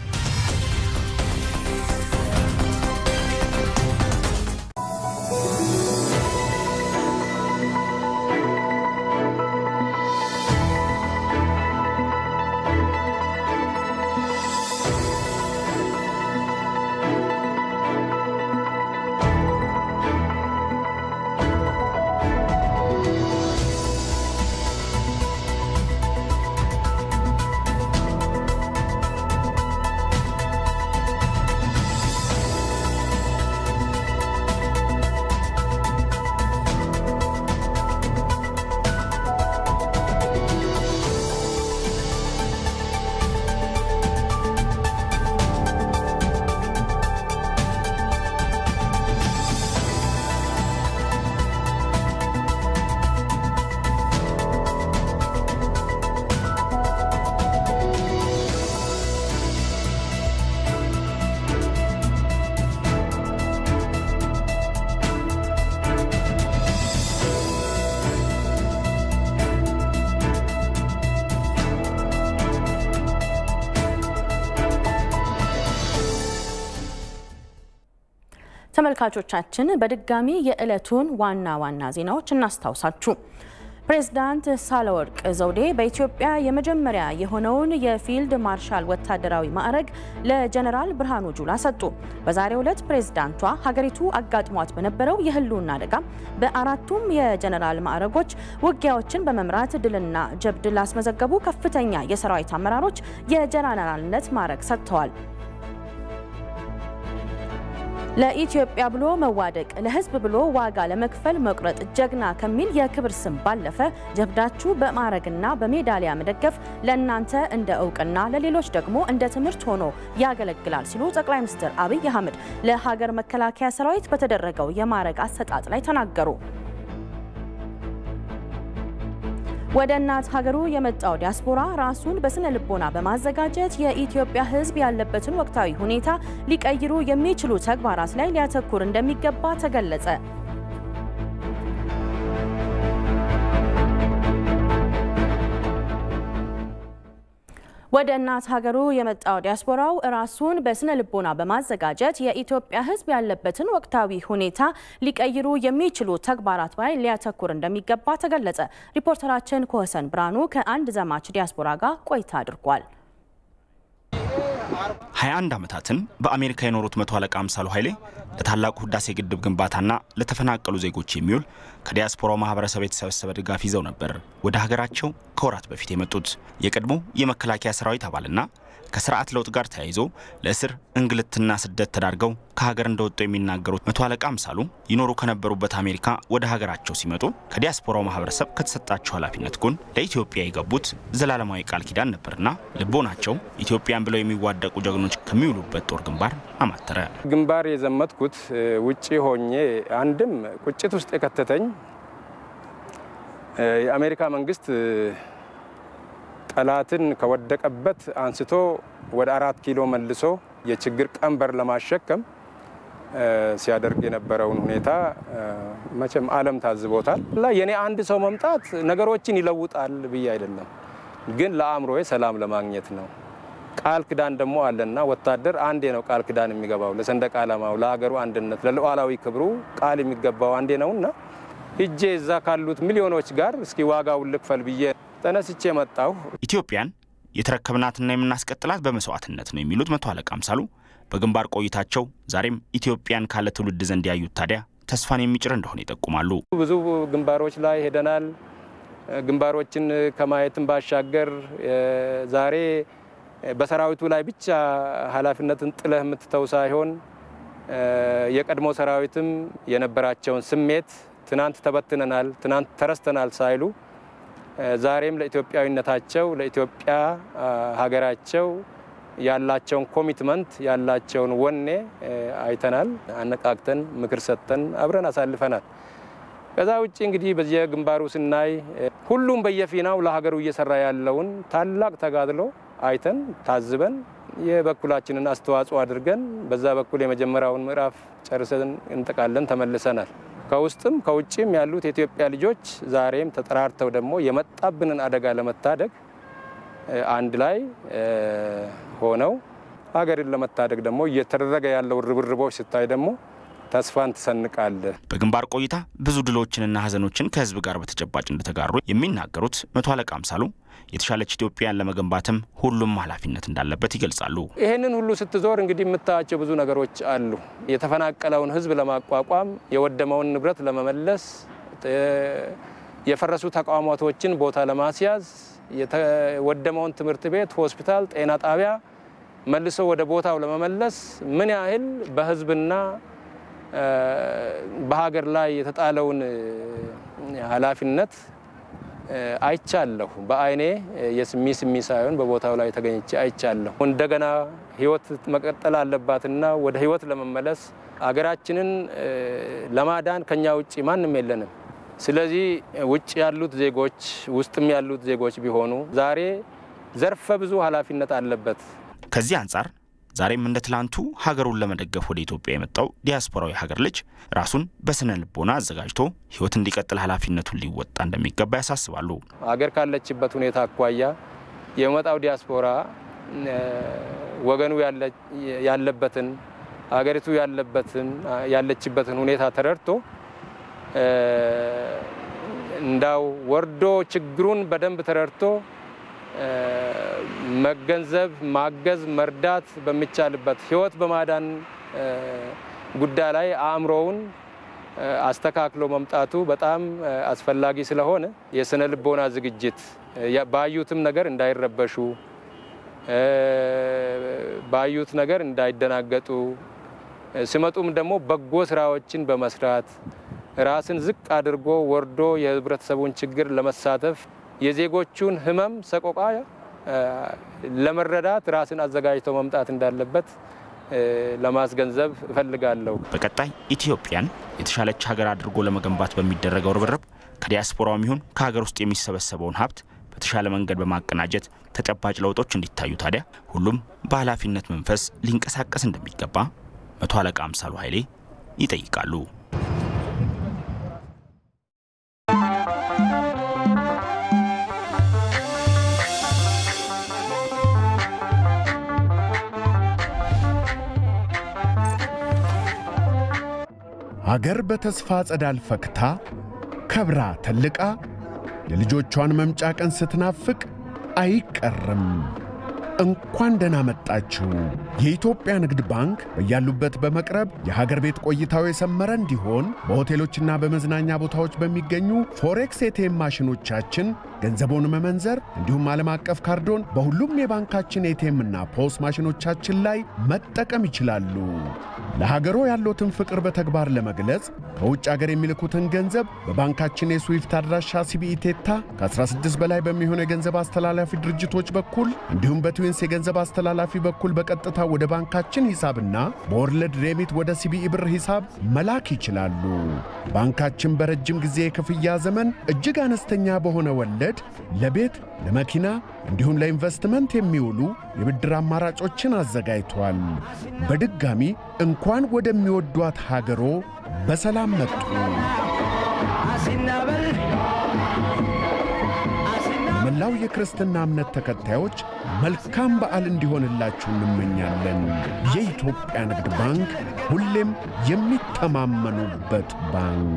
ተመልካቾቻችን በድጋሚ የዕለቱን ዋና ዋና ዜናዎች እናስታውሳችሁ። ፕሬዝዳንት ሳህለወርቅ ዘውዴ በኢትዮጵያ የመጀመሪያ የሆነውን የፊልድ ማርሻል ወታደራዊ ማዕረግ ለጀነራል ብርሃኑ ጁላ ሰጡ። በዛሬው ዕለት ፕሬዝዳንቷ ሀገሪቱ አጋጥሟት በነበረው የህልውና አደጋ በአራቱም የጀነራል ማዕረጎች ውጊያዎችን በመምራት ድልና ጀብድ ላስመዘገቡ ከፍተኛ የሰራዊት አመራሮች የጀነራልነት ማዕረግ ሰጥተዋል። ለኢትዮጵያ ብሎ መዋደቅ ለህዝብ ብሎ ዋጋ ለመክፈል መቁረጥ ጀግና ከሚል የክብር ስም ባለፈ ጀብዳችሁ በማዕረግና በሜዳሊያ መደገፍ ለእናንተ እንደ እውቅና ለሌሎች ደግሞ እንደ ትምህርት ሆኖ ያገለግላል ሲሉ ጠቅላይ ሚኒስትር አብይ አህመድ ለሀገር መከላከያ ሰራዊት በተደረገው የማዕረግ አሰጣጥ ላይ ተናገሩ። ወደ እናት ሀገሩ የመጣው ዲያስፖራ ራሱን በስነ ልቦና በማዘጋጀት የኢትዮጵያ ሕዝብ ያለበትን ወቅታዊ ሁኔታ ሊቀይሩ የሚችሉ ተግባራት ላይ ሊያተኩር እንደሚገባ ተገለጸ። ወደ እናት ሀገሩ የመጣው ዲያስፖራው ራሱን በስነ ልቦና በማዘጋጀት የኢትዮጵያ ሕዝብ ያለበትን ወቅታዊ ሁኔታ ሊቀይሩ የሚችሉ ተግባራት ላይ ሊያተኩር እንደሚገባ ተገለጸ። ሪፖርተራችን ኮሰን ብርሃኑ ከአንድ ዘማች ዲያስፖራ ጋር ቆይታ አድርጓል። 21 ዓመታትን በአሜሪካ የኖሩት መቶ አለቃ አምሳሉ ኃይሌ ለታላቁ ህዳሴ ግድብ ግንባታና ለተፈናቀሉ ዜጎች የሚውል ከዲያስፖራው ማህበረሰብ የተሰበሰበ ድጋፍ ይዘው ነበር ወደ ሀገራቸው ከወራት በፊት የመጡት። የቀድሞ የመከላከያ ሰራዊት አባልና ከስርዓት ለውጥ ጋር ተያይዞ ለእስር እንግልትና ስደት ተዳርገው ከሀገር እንደወጡ የሚናገሩት መቶ አለቃ አምሳሉ ይኖሩ ከነበሩበት አሜሪካ ወደ ሀገራቸው ሲመጡ ከዲያስፖራው ማህበረሰብ ከተሰጣቸው ኃላፊነት ጎን ለኢትዮጵያ የገቡት ዘላለማዊ ቃል ኪዳን ነበርና ልቦናቸው ኢትዮጵያን ብለው የሚዋደቁ ጀግኖች ከሚውሉበት ጦር ግንባር አማተረ። ግንባር የዘመትኩት ውጪ ሆኜ አንድም ቁጭት ውስጥ የከተተኝ የአሜሪካ መንግስት ጠላትን ከወደቀበት አንስቶ ወደ አራት ኪሎ መልሶ የችግር ቀንበር ለማሸከም ሲያደርግ የነበረውን ሁኔታ መቼም ዓለም ታዝቦታል። የኔ አንድ ሰው መምጣት ነገሮችን ይለውጣል ብዬ አይደለም፣ ግን ለአእምሮዬ ሰላም ለማግኘት ነው። ቃል ክዳን ደግሞ አለና ወታደር አንዴ ነው ቃል ክዳን የሚገባው ለሰንደቅ ዓላማው፣ ለሀገሩ አንድነት፣ ለሉዓላዊ ክብሩ ቃል የሚገባው አንዴ ነውና ሂጄ እዛ ካሉት ሚሊዮኖች ጋር እስኪ ዋጋውን ልክፈል ብዬ ተነስቼ መጣሁ። ኢትዮጵያን የተረከብናትና የምናስቀጥላት በመስዋዕትነት ነው የሚሉት መቶ አለቃ አምሳሉ በግንባር ቆይታቸው ዛሬም ኢትዮጵያን ካለ ትውልድ ዘንድ ያዩት ታዲያ ተስፋን የሚጭር እንደሆነ ይጠቁማሉ። ብዙ ግንባሮች ላይ ሄደናል። ግንባሮችን ከማየትም ባሻገር ዛሬ በሰራዊቱ ላይ ብቻ ኃላፊነትን ጥለህ የምትተው ሳይሆን የቀድሞ ሰራዊትም የነበራቸውን ስሜት ትናንት ተበትነናል፣ ትናንት ተረስተናል ሳይሉ ዛሬም ለኢትዮጵያዊነታቸው ለኢትዮጵያ ሀገራቸው ያላቸውን ኮሚትመንት ያላቸውን ወኔ አይተናል። አነቃቅተን ምክር ሰጥተን አብረን አሳልፈናል። ከዛ ውጭ እንግዲህ በየግንባሩ ስናይ ሁሉም በየፊናው ለሀገሩ እየሰራ ያለውን ታላቅ ተጋድሎ አይተን ታዝበን የበኩላችንን አስተዋጽኦ አድርገን በዛ በኩል የመጀመሪያውን ምዕራፍ ጨርሰን እንጠቃለን ተመልሰናል። ከውስጥም ከውጭም ያሉት የኢትዮጵያ ልጆች ዛሬም ተጠራርተው ደግሞ የመጣብንን አደጋ ለመታደግ አንድ ላይ ሆነው ሀገርን ለመታደግ ደግሞ እየተደረገ ያለው ርብርቦች ስታይ ደግሞ ተስፋን ትሰንቃለህ። በግንባር ቆይታ ብዙ ድሎችንና ሀዘኖችን ከህዝብ ጋር በተጨባጭ እንደተጋሩ የሚናገሩት መቶ አለቃ አምሳሉ የተሻለች ኢትዮጵያን ለመገንባትም ሁሉም ኃላፊነት እንዳለበት ይገልጻሉ። ይህንን ሁሉ ስትዞር እንግዲህ የምታያቸው ብዙ ነገሮች አሉ። የተፈናቀለውን ህዝብ ለማቋቋም፣ የወደመውን ንብረት ለመመለስ፣ የፈረሱ ተቋማቶችን ቦታ ለማስያዝ፣ የተወደመውን ትምህርት ቤት፣ ሆስፒታል፣ ጤና ጣቢያ መልሶ ወደ ቦታው ለመመለስ ምን ያህል በህዝብና በሀገር ላይ የተጣለውን ኃላፊነት አይቻለሁ። በአይኔ የስሚ ስሚ ሳይሆን በቦታው ላይ ተገኝቼ አይቻለሁ። እንደገና ህይወት መቀጠል አለባትና ወደ ህይወት ለመመለስ አገራችንን ለማዳን ከኛ ውጭ ማንም የለንም። ስለዚህ ውጭ ያሉት ዜጎች ውስጥም ያሉት ዜጎች ቢሆኑ ዛሬ ዘርፈ ብዙ ኃላፊነት አለበት። ከዚህ አንጻር ዛሬም እንደ ትላንቱ ሀገሩን ለመደገፍ ወደ ኢትዮጵያ የመጣው ዲያስፖራዊ ሀገር ልጅ ራሱን በስነ ልቦና አዘጋጅቶ ህይወት እንዲቀጥል ኃላፊነቱን ሊወጣ እንደሚገባ ያሳስባሉ። ሀገር ካለችበት ሁኔታ አኳያ የመጣው ዲያስፖራ ወገኑ ያለበትን ሀገሪቱ ያለበትን ያለችበትን ሁኔታ ተረድቶ እንዳው ወርዶ ችግሩን በደንብ ተረድቶ መገንዘብ፣ ማገዝ፣ መርዳት በሚቻልበት ህይወት በማዳን ጉዳይ ላይ አእምሮውን አስተካክሎ መምጣቱ በጣም አስፈላጊ ስለሆነ የስነ ልቦና ዝግጅት ባዩትም ነገር እንዳይረበሹ፣ ባዩት ነገር እንዳይደናገጡ፣ ሲመጡም ደግሞ በጎ ስራዎችን በመስራት ራስን ዝቅ አድርጎ ወርዶ የህብረተሰቡን ችግር ለመሳተፍ የዜጎቹን ህመም ሰቆቃ ለመረዳት ራስን አዘጋጅተው መምጣት እንዳለበት ለማስገንዘብ እፈልጋለሁ። በቀጣይ ኢትዮጵያን የተሻለች ሀገር አድርጎ ለመገንባት በሚደረገው ርብርብ ከዲያስፖራውም ይሁን ከሀገር ውስጥ የሚሰበሰበውን ሀብት በተሻለ መንገድ በማቀናጀት ተጨባጭ ለውጦች እንዲታዩ ታዲያ ሁሉም በኃላፊነት መንፈስ ሊንቀሳቀስ እንደሚገባ መቶ አለቃ አምሳሉ ኃይሌ ይጠይቃሉ። አገር በተስፋ ጸዳል ፈክታ ከብራ ተልቃ የልጆቿን መምጫ ቀን ስትናፍቅ አይቀርም። እንኳን ደህና መጣችሁ። የኢትዮጵያ ንግድ ባንክ በያሉበት በመቅረብ የሀገር ቤት ቆይታው የሰመረ እንዲሆን በሆቴሎችና በመዝናኛ ቦታዎች በሚገኙ ፎሬክስ ኤቲኤም ማሽኖቻችን ገንዘቦን መመንዘር እንዲሁም ዓለም አቀፍ ካርዶን በሁሉም የባንካችን ኤቲኤምና ፖስ ማሽኖቻችን ላይ መጠቀም ይችላሉ። ለሀገሮ ያለዎትን ፍቅር በተግባር ለመግለጽ ከውጭ አገር የሚልኩትን ገንዘብ በባንካችን የስዊፍት አድራሻ ሲቢኢ ቴታ ከ16 በላይ በሚሆኑ የገንዘብ አስተላላፊ ድርጅቶች በኩል እንዲሁም በትዊንስ የገንዘብ አስተላላፊ በኩል በቀጥታ ወደ ባንካችን ሂሳብና በወርልድ ሬሚት ወደ ሲቢኢ ብር ሂሳብ መላክ ይችላሉ። ባንካችን በረጅም ጊዜ የክፍያ ዘመን እጅግ አነስተኛ በሆነ ወለድ ለቤት፣ ለመኪና እንዲሁም ለኢንቨስትመንት የሚውሉ የብድር አማራጮችን አዘጋጅቷል። በድጋሚ እንኳን ወደሚወዷት ሀገሮ በሰላም መጡ። ለመላው የክርስትና እምነት ተከታዮች መልካም በዓል እንዲሆንላችሁ እንመኛለን። የኢትዮጵያ ንግድ ባንክ ሁሌም የሚተማመኑበት ባንክ።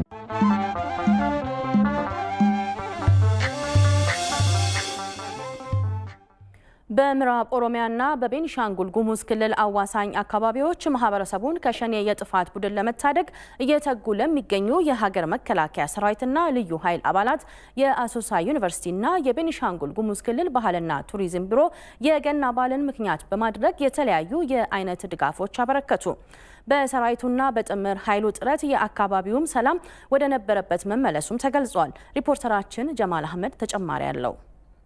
በምዕራብ ኦሮሚያና በቤኒሻንጉል ጉሙዝ ክልል አዋሳኝ አካባቢዎች ማህበረሰቡን ከሸኔ የጥፋት ቡድን ለመታደግ እየተጉ ለሚገኙ የሀገር መከላከያ ሰራዊትና ልዩ ኃይል አባላት የአሶሳ ዩኒቨርሲቲና የቤኒሻንጉል ጉሙዝ ክልል ባህልና ቱሪዝም ቢሮ የገና በዓልን ምክንያት በማድረግ የተለያዩ የአይነት ድጋፎች አበረከቱ። በሰራዊቱና በጥምር ኃይሉ ጥረት የአካባቢውም ሰላም ወደ ነበረበት መመለሱም ተገልጿል። ሪፖርተራችን ጀማል አህመድ ተጨማሪ አለው።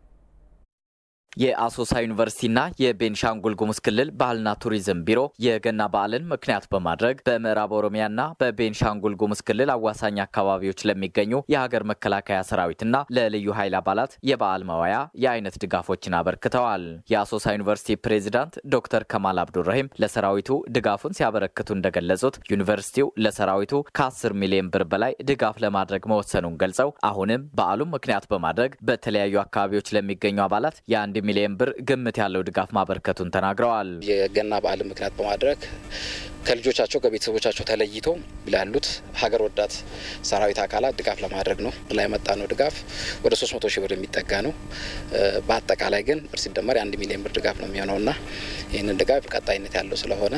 የአሶሳ ዩኒቨርሲቲና የቤንሻንጉል ጉሙዝ ክልል ባህልና ቱሪዝም ቢሮ የገና በዓልን ምክንያት በማድረግ በምዕራብ ኦሮሚያና በቤንሻንጉል ጉሙዝ ክልል አዋሳኝ አካባቢዎች ለሚገኙ የሀገር መከላከያ ሰራዊትና ለልዩ ኃይል አባላት የበዓል መዋያ የአይነት ድጋፎችን አበርክተዋል። የአሶሳ ዩኒቨርሲቲ ፕሬዚዳንት ዶክተር ከማል አብዱራሂም ለሰራዊቱ ድጋፉን ሲያበረክቱ እንደገለጹት ዩኒቨርሲቲው ለሰራዊቱ ከ10 ሚሊዮን ብር በላይ ድጋፍ ለማድረግ መወሰኑን ገልጸው አሁንም በዓሉን ምክንያት በማድረግ በተለያዩ አካባቢዎች ለሚገኙ አባላት የአንድ ሚሊዮን ብር ግምት ያለው ድጋፍ ማበርከቱን ተናግረዋል። የገና በዓል ምክንያት በማድረግ ከልጆቻቸው ከቤተሰቦቻቸው ተለይቶ ላሉት ሀገር ወዳድ ሰራዊት አካላት ድጋፍ ለማድረግ ነው ላይ የመጣ ነው። ድጋፍ ወደ 300 ሺህ ብር የሚጠጋ ነው። በአጠቃላይ ግን ብር ሲደመር የአንድ ሚሊዮን ብር ድጋፍ ነው የሚሆነውና ይህንን ድጋፍ ቀጣይነት ያለው ስለሆነ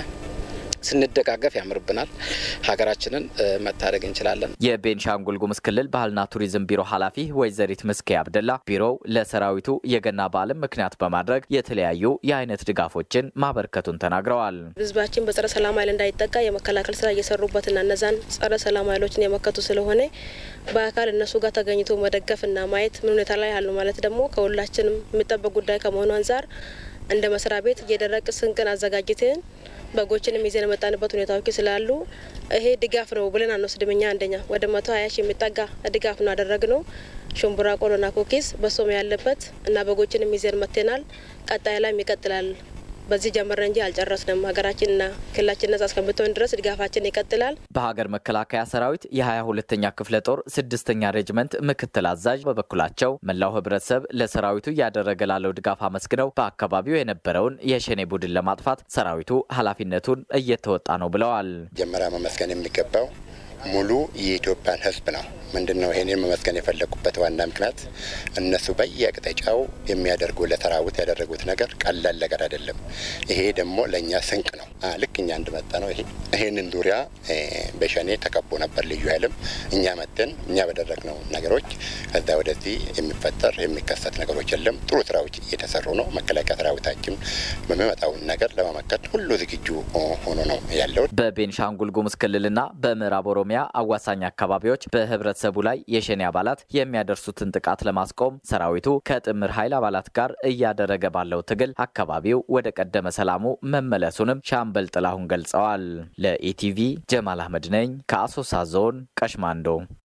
ስንደጋገፍ ያምርብናል። ሀገራችንን መታደግ እንችላለን። የቤንሻንጉል ጉሙዝ ክልል ባህልና ቱሪዝም ቢሮ ኃላፊ ወይዘሪት ምስኬ አብደላ ቢሮው ለሰራዊቱ የገና በዓልን ምክንያት በማድረግ የተለያዩ የአይነት ድጋፎችን ማበርከቱን ተናግረዋል። ህዝባችን በጸረ ሰላም ኃይል እንዳይጠቃ የመከላከል ስራ እየሰሩበትና እነዛን ጸረ ሰላም ኃይሎችን የመከቱ ስለሆነ በአካል እነሱ ጋር ተገኝቶ መደገፍና ማየት ምን ሁኔታ ላይ ያሉ ማለት ደግሞ ከሁላችንም የሚጠበቅ ጉዳይ ከመሆኑ አንጻር እንደ መስሪያ ቤት እየደረቅ ስንቅን አዘጋጅተን በጎችንም ይዘን የመጣንበት ሁኔታዎች ስላሉ ይሄ ድጋፍ ነው ብለን አንወስድም። እኛ አንደኛ ወደ መቶ ሀያ ሺህ የሚጠጋ ድጋፍ ነው ያደረግነው። ሽምቡራ ቆሎና ኩኪስ በሶም ያለበት እና በጎችንም ይዘን መጥተናል። ቀጣይ ላይም ይቀጥላል። በዚህ ጀመረ እንጂ አልጨረስንም። ሀገራችንና ክልላችን ነጻ እስከምትሆን ድረስ ድጋፋችን ይቀጥላል። በሀገር መከላከያ ሰራዊት የሀያ ሁለተኛ ክፍለ ጦር ስድስተኛ ሬጅመንት ምክትል አዛዥ በበኩላቸው መላው ህብረተሰብ ለሰራዊቱ እያደረገ ላለው ድጋፍ አመስግነው በአካባቢው የነበረውን የሸኔ ቡድን ለማጥፋት ሰራዊቱ ኃላፊነቱን እየተወጣ ነው ብለዋል። መጀመሪያ መመስገን የሚገባው ሙሉ የኢትዮጵያን ህዝብ ነው። ምንድን ነው ይሄንን መመስገን የፈለጉበት ዋና ምክንያት እነሱ በየአቅጣጫው የሚያደርጉ ለሰራዊት ያደረጉት ነገር ቀላል ነገር አይደለም። ይሄ ደግሞ ለእኛ ስንቅ ነው። ልክ እኛ እንድመጣ ነው። ይሄ ይሄንን ዙሪያ በሸኔ ተከቦ ነበር ልዩ ኃይልም እኛ መጥተን እኛ በደረግነው ነገሮች ከዛ ወደዚህ የሚፈጠር የሚከሰት ነገሮች የለም። ጥሩ ስራዎች እየተሰሩ ነው። መከላከያ ሰራዊታችን በሚመጣውን ነገር ለመመከት ሁሉ ዝግጁ ሆኖ ነው ያለው። በቤንሻንጉል ጉሙዝ ክልልና በምዕራብ ኦሮሚያ አዋሳኝ አካባቢዎች በህብረተሰቡ ላይ የሸኔ አባላት የሚያደርሱትን ጥቃት ለማስቆም ሰራዊቱ ከጥምር ኃይል አባላት ጋር እያደረገ ባለው ትግል አካባቢው ወደ ቀደመ ሰላሙ መመለሱንም ሻምበል ጥላሁን ገልጸዋል። ለኢቲቪ ጀማል አህመድ ነኝ ከአሶሳ ዞን ቀሽማንዶ።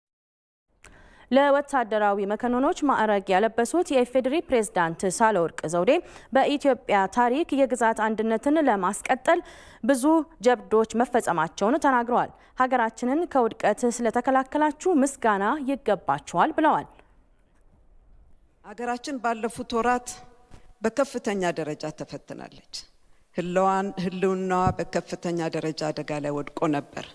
ለወታደራዊ መኮንኖች ማዕረግ ያለበሱት የኢፌዴሪ ፕሬዝዳንት ሳህለወርቅ ዘውዴ በኢትዮጵያ ታሪክ የግዛት አንድነትን ለማስቀጠል ብዙ ጀብዶች መፈጸማቸውን ተናግረዋል። ሀገራችንን ከውድቀት ስለተከላከላችሁ ምስጋና ይገባችኋል ብለዋል። ሀገራችን ባለፉት ወራት በከፍተኛ ደረጃ ተፈትናለች። ህልዋን ህልውናዋ በከፍተኛ ደረጃ አደጋ ላይ ወድቆ ነበር።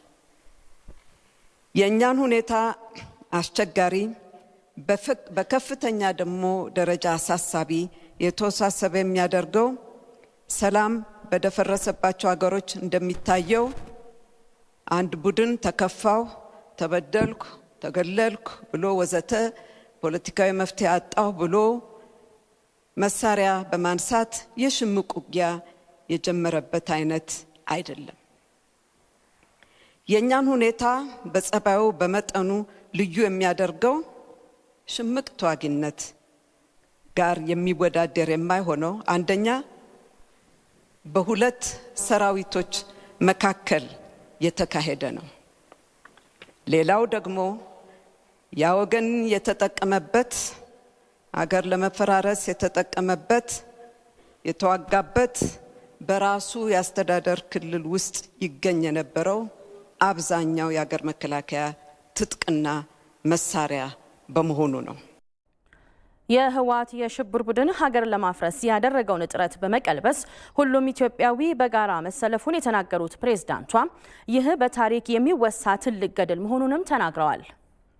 የእኛን ሁኔታ አስቸጋሪ በከፍተኛ ደግሞ ደረጃ አሳሳቢ የተወሳሰበ የሚያደርገው ሰላም በደፈረሰባቸው ሀገሮች እንደሚታየው አንድ ቡድን ተከፋው፣ ተበደልኩ፣ ተገለልኩ ብሎ ወዘተ ፖለቲካዊ መፍትሄ አጣሁ ብሎ መሳሪያ በማንሳት የሽምቅ ውጊያ የጀመረበት አይነት አይደለም። የእኛን ሁኔታ በጸባዩ በመጠኑ ልዩ የሚያደርገው ሽምቅ ተዋጊነት ጋር የሚወዳደር የማይሆነው አንደኛ በሁለት ሰራዊቶች መካከል የተካሄደ ነው። ሌላው ደግሞ ያ ወገን የተጠቀመበት አገር ለመፈራረስ የተጠቀመበት የተዋጋበት በራሱ የአስተዳደር ክልል ውስጥ ይገኝ የነበረው አብዛኛው የአገር መከላከያ ትጥቅና መሳሪያ በመሆኑ ነው። የህወሓት የሽብር ቡድን ሀገር ለማፍረስ ያደረገውን ጥረት በመቀልበስ ሁሉም ኢትዮጵያዊ በጋራ መሰለፉን የተናገሩት ፕሬዝዳንቷ ይህ በታሪክ የሚወሳ ትልቅ ገድል መሆኑንም ተናግረዋል።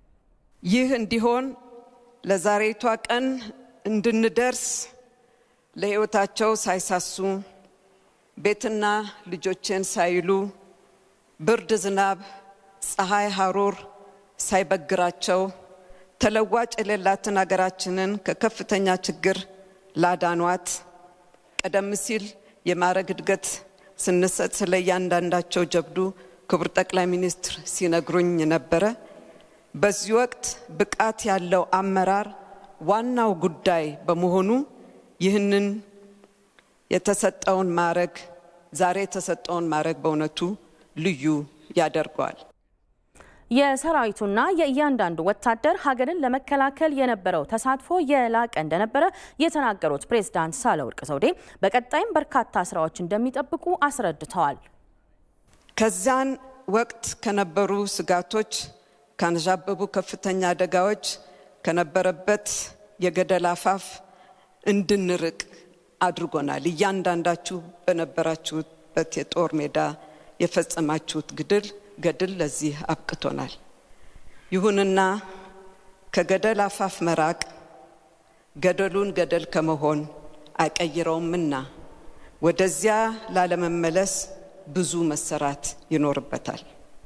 ይህ እንዲሆን ለዛሬቷ ቀን እንድንደርስ ለሕይወታቸው ሳይሳሱ ቤትና ልጆቼን ሳይሉ ብርድ፣ ዝናብ፣ ፀሐይ፣ ሐሩር ሳይበግራቸው ተለዋጭ የሌላትን አገራችንን ከከፍተኛ ችግር ላዳኗት ቀደም ሲል የማዕረግ እድገት ስንሰጥ ስለ እያንዳንዳቸው ጀብዱ ክቡር ጠቅላይ ሚኒስትር ሲነግሩኝ ነበረ። በዚህ ወቅት ብቃት ያለው አመራር ዋናው ጉዳይ በመሆኑ ይህንን የተሰጠውን ማዕረግ ዛሬ የተሰጠውን ማዕረግ በእውነቱ ልዩ ያደርገዋል። የሰራዊቱና የእያንዳንዱ ወታደር ሀገርን ለመከላከል የነበረው ተሳትፎ የላቀ እንደነበረ የተናገሩት ፕሬዝዳንት ሳህለወርቅ ዘውዴ በቀጣይም በርካታ ስራዎች እንደሚጠብቁ አስረድተዋል። ከዚያን ወቅት ከነበሩ ስጋቶች፣ ካንዣበቡ ከፍተኛ አደጋዎች፣ ከነበረበት የገደል አፋፍ እንድንርቅ አድርጎናል። እያንዳንዳችሁ በነበራችሁበት የጦር ሜዳ የፈጸማችሁት ግድል ገድል ለዚህ አብቅቶናል። ይሁንና ከገደል አፋፍ መራቅ ገደሉን ገደል ከመሆን አይቀይረውምና ወደዚያ ላለመመለስ ብዙ መሰራት ይኖርበታል።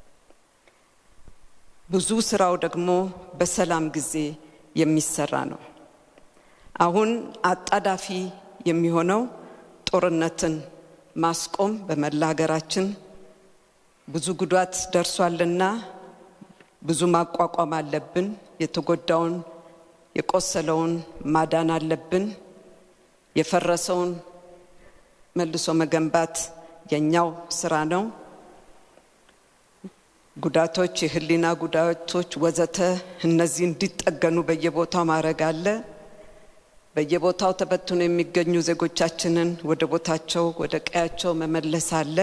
ብዙ ስራው ደግሞ በሰላም ጊዜ የሚሰራ ነው። አሁን አጣዳፊ የሚሆነው ጦርነትን ማስቆም በመላ ሀገራችን ብዙ ጉዳት ደርሷልና ብዙ ማቋቋም አለብን። የተጎዳውን የቆሰለውን ማዳን አለብን። የፈረሰውን መልሶ መገንባት የኛው ስራ ነው። ጉዳቶች፣ የህሊና ጉዳቶች ወዘተ እነዚህ እንዲጠገኑ በየቦታው ማድረግ አለ። በየቦታው ተበትኖ የሚገኙ ዜጎቻችንን ወደ ቦታቸው ወደ ቀያቸው መመለስ አለ።